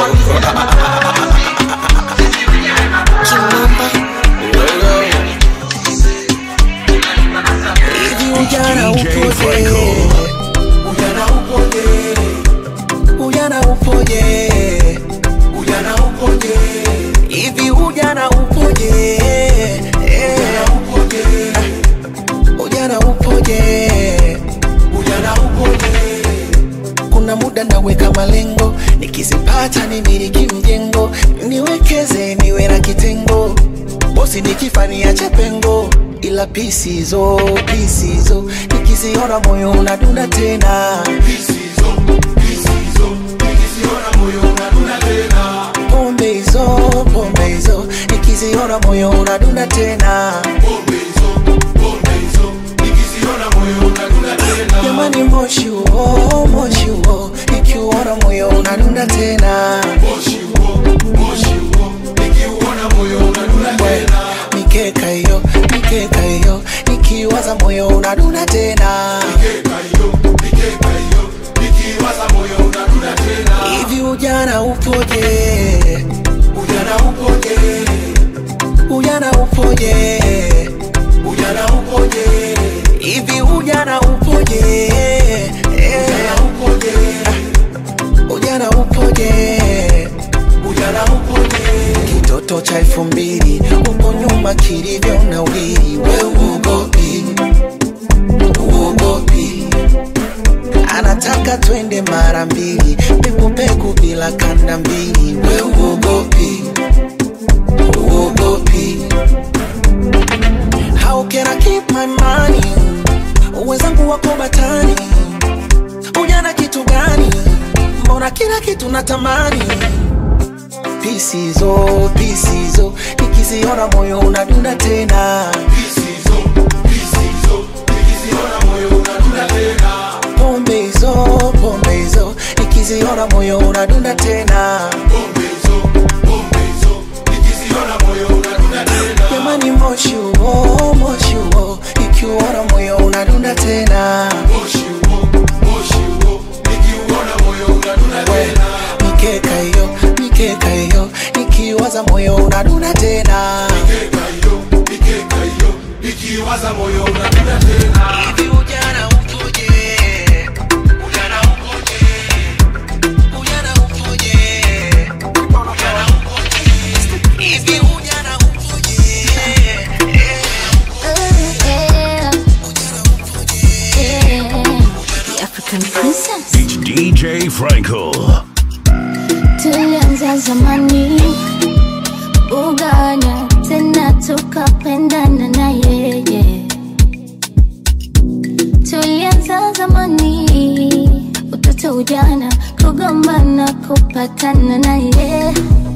Hivi ujana upoje? Ujana upoje? Ujana upoje? Ujana upoje? Hivi ujana upoje? Ujana upoje? Ujana upoje? Ujana upoje? Kuna muda naweka malengo, nikizipata nimiliki mjengo, niwekeze niwe na kitengo, bosi nikifa niache pengo, ila pisizo pisizo nikiziona moyo unadunda tena pombe hizo pombe hizo nikiziona moyo unadunda tena jamani moshi huo moshi huo nikiuona moyo unadunda tena We, mikeka hiyo mikeka hiyo nikiwaza moyo unadunda tena hivi ujana upoje ujana upoje ujana upoje ujana upoje hivi ujana upoje ujana upoje ujana upoje ujana upoje kitoto cha elfu mbili uko nyuma kilivyo na wili we uogopi uogopi anataka twende mara mbili pekupeku bila kanda mbili we uogopi uogopi how can I keep my money wenzangu wako batani ujana kitu gani mbona kila kitu natamani pisizo pisizo nikiziona moyo unadunda tena pombe hizo pombe hizo nikiziona moyo unadunda tena jamani moshi huo moshi huo ikiuona moyo unadunda tena We, mikeka hiyo mikeka hiyo nikiwaza moyo unadunda tena Ikiwaza moyo unadunda tena hivi ujana upoje ujana upoje ujana upoje ujana upoje hivi ujana upoje The African princess. It's DJ Franco. tulianza zamani ugana tena tukapendana na yeye tulianza zamani utoto ujana kugombana kupatana na yeye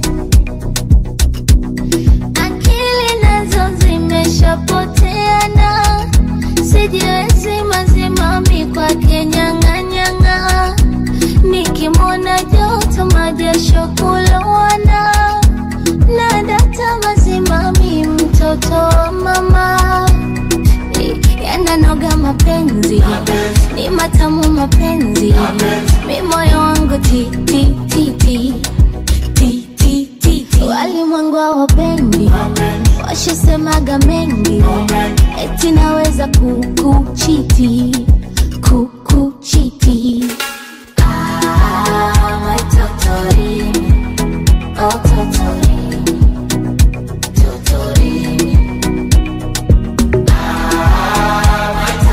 akili nazo zimeshapoteana sijiwezi mazimami kwake nyang'anyang'a nikimwona joto majasho kulowana na data mazimami mtoto wa mama yananoga mapenzi ni matamu mapenzi mi moyo wangu ti ti ti ti ti ti ti ti walimwengu hawapendi washasemaga mengi eti naweza kukuchiti kukuchiti Ah, my totorini, oh totorini, totorini. Ah, my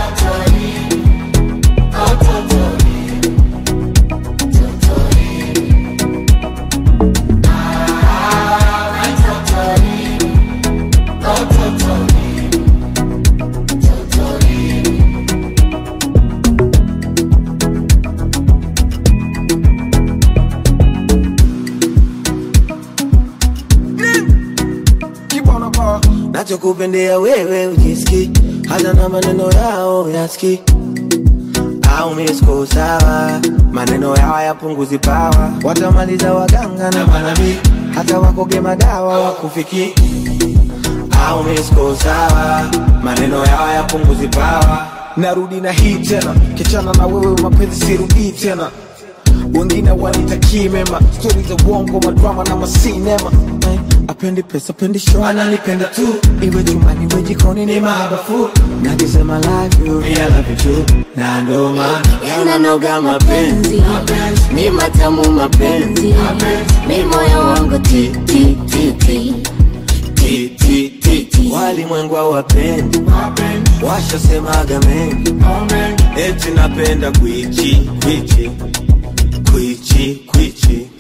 nachokupendea wewe ujiski hata na maneno yao yaski au misko sawa maneno yao yapunguzi pawa watamaliza waganga na manabii hata wakoge madawa wakufiki au misko sawa maneno yao yapunguzi pawa narudi na hii tena kichana na wewe mapenzi sirudii tena wengine wanitakii mema stori za uongo madrama na masinema Eh, apendi pesa apendi show ananipenda tu iwe chumbani iwe jikoni ni mahabafu nakisema love you me I love you too na ndo maana yananoga mapenzi ni matamu mapenzi mi moyo wangu ti ti ti ti Ti, ti, ti, ti. walimwengu hawapendi washasemaga mengi eti napenda kwichi kwichi kwichi kwichi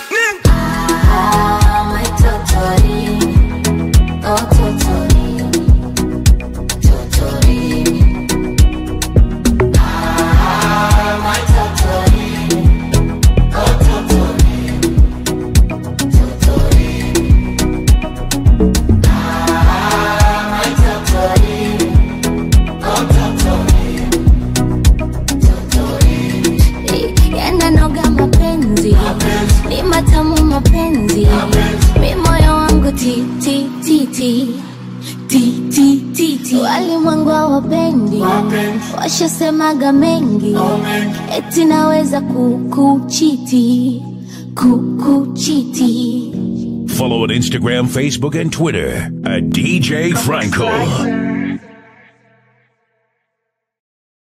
Ah, my totori oh totori totori ah my totori oh totori totori ah my totori oh totori totori yananoga mapenzi ni matamu mapenzi mi moyo wangu ti ti ti ti ti ti ti ti walimwengu hawapendi washasemaga mengi eti naweza kukuchiti kukuchiti Follow on Instagram, Facebook, and Twitter at DJ Franco.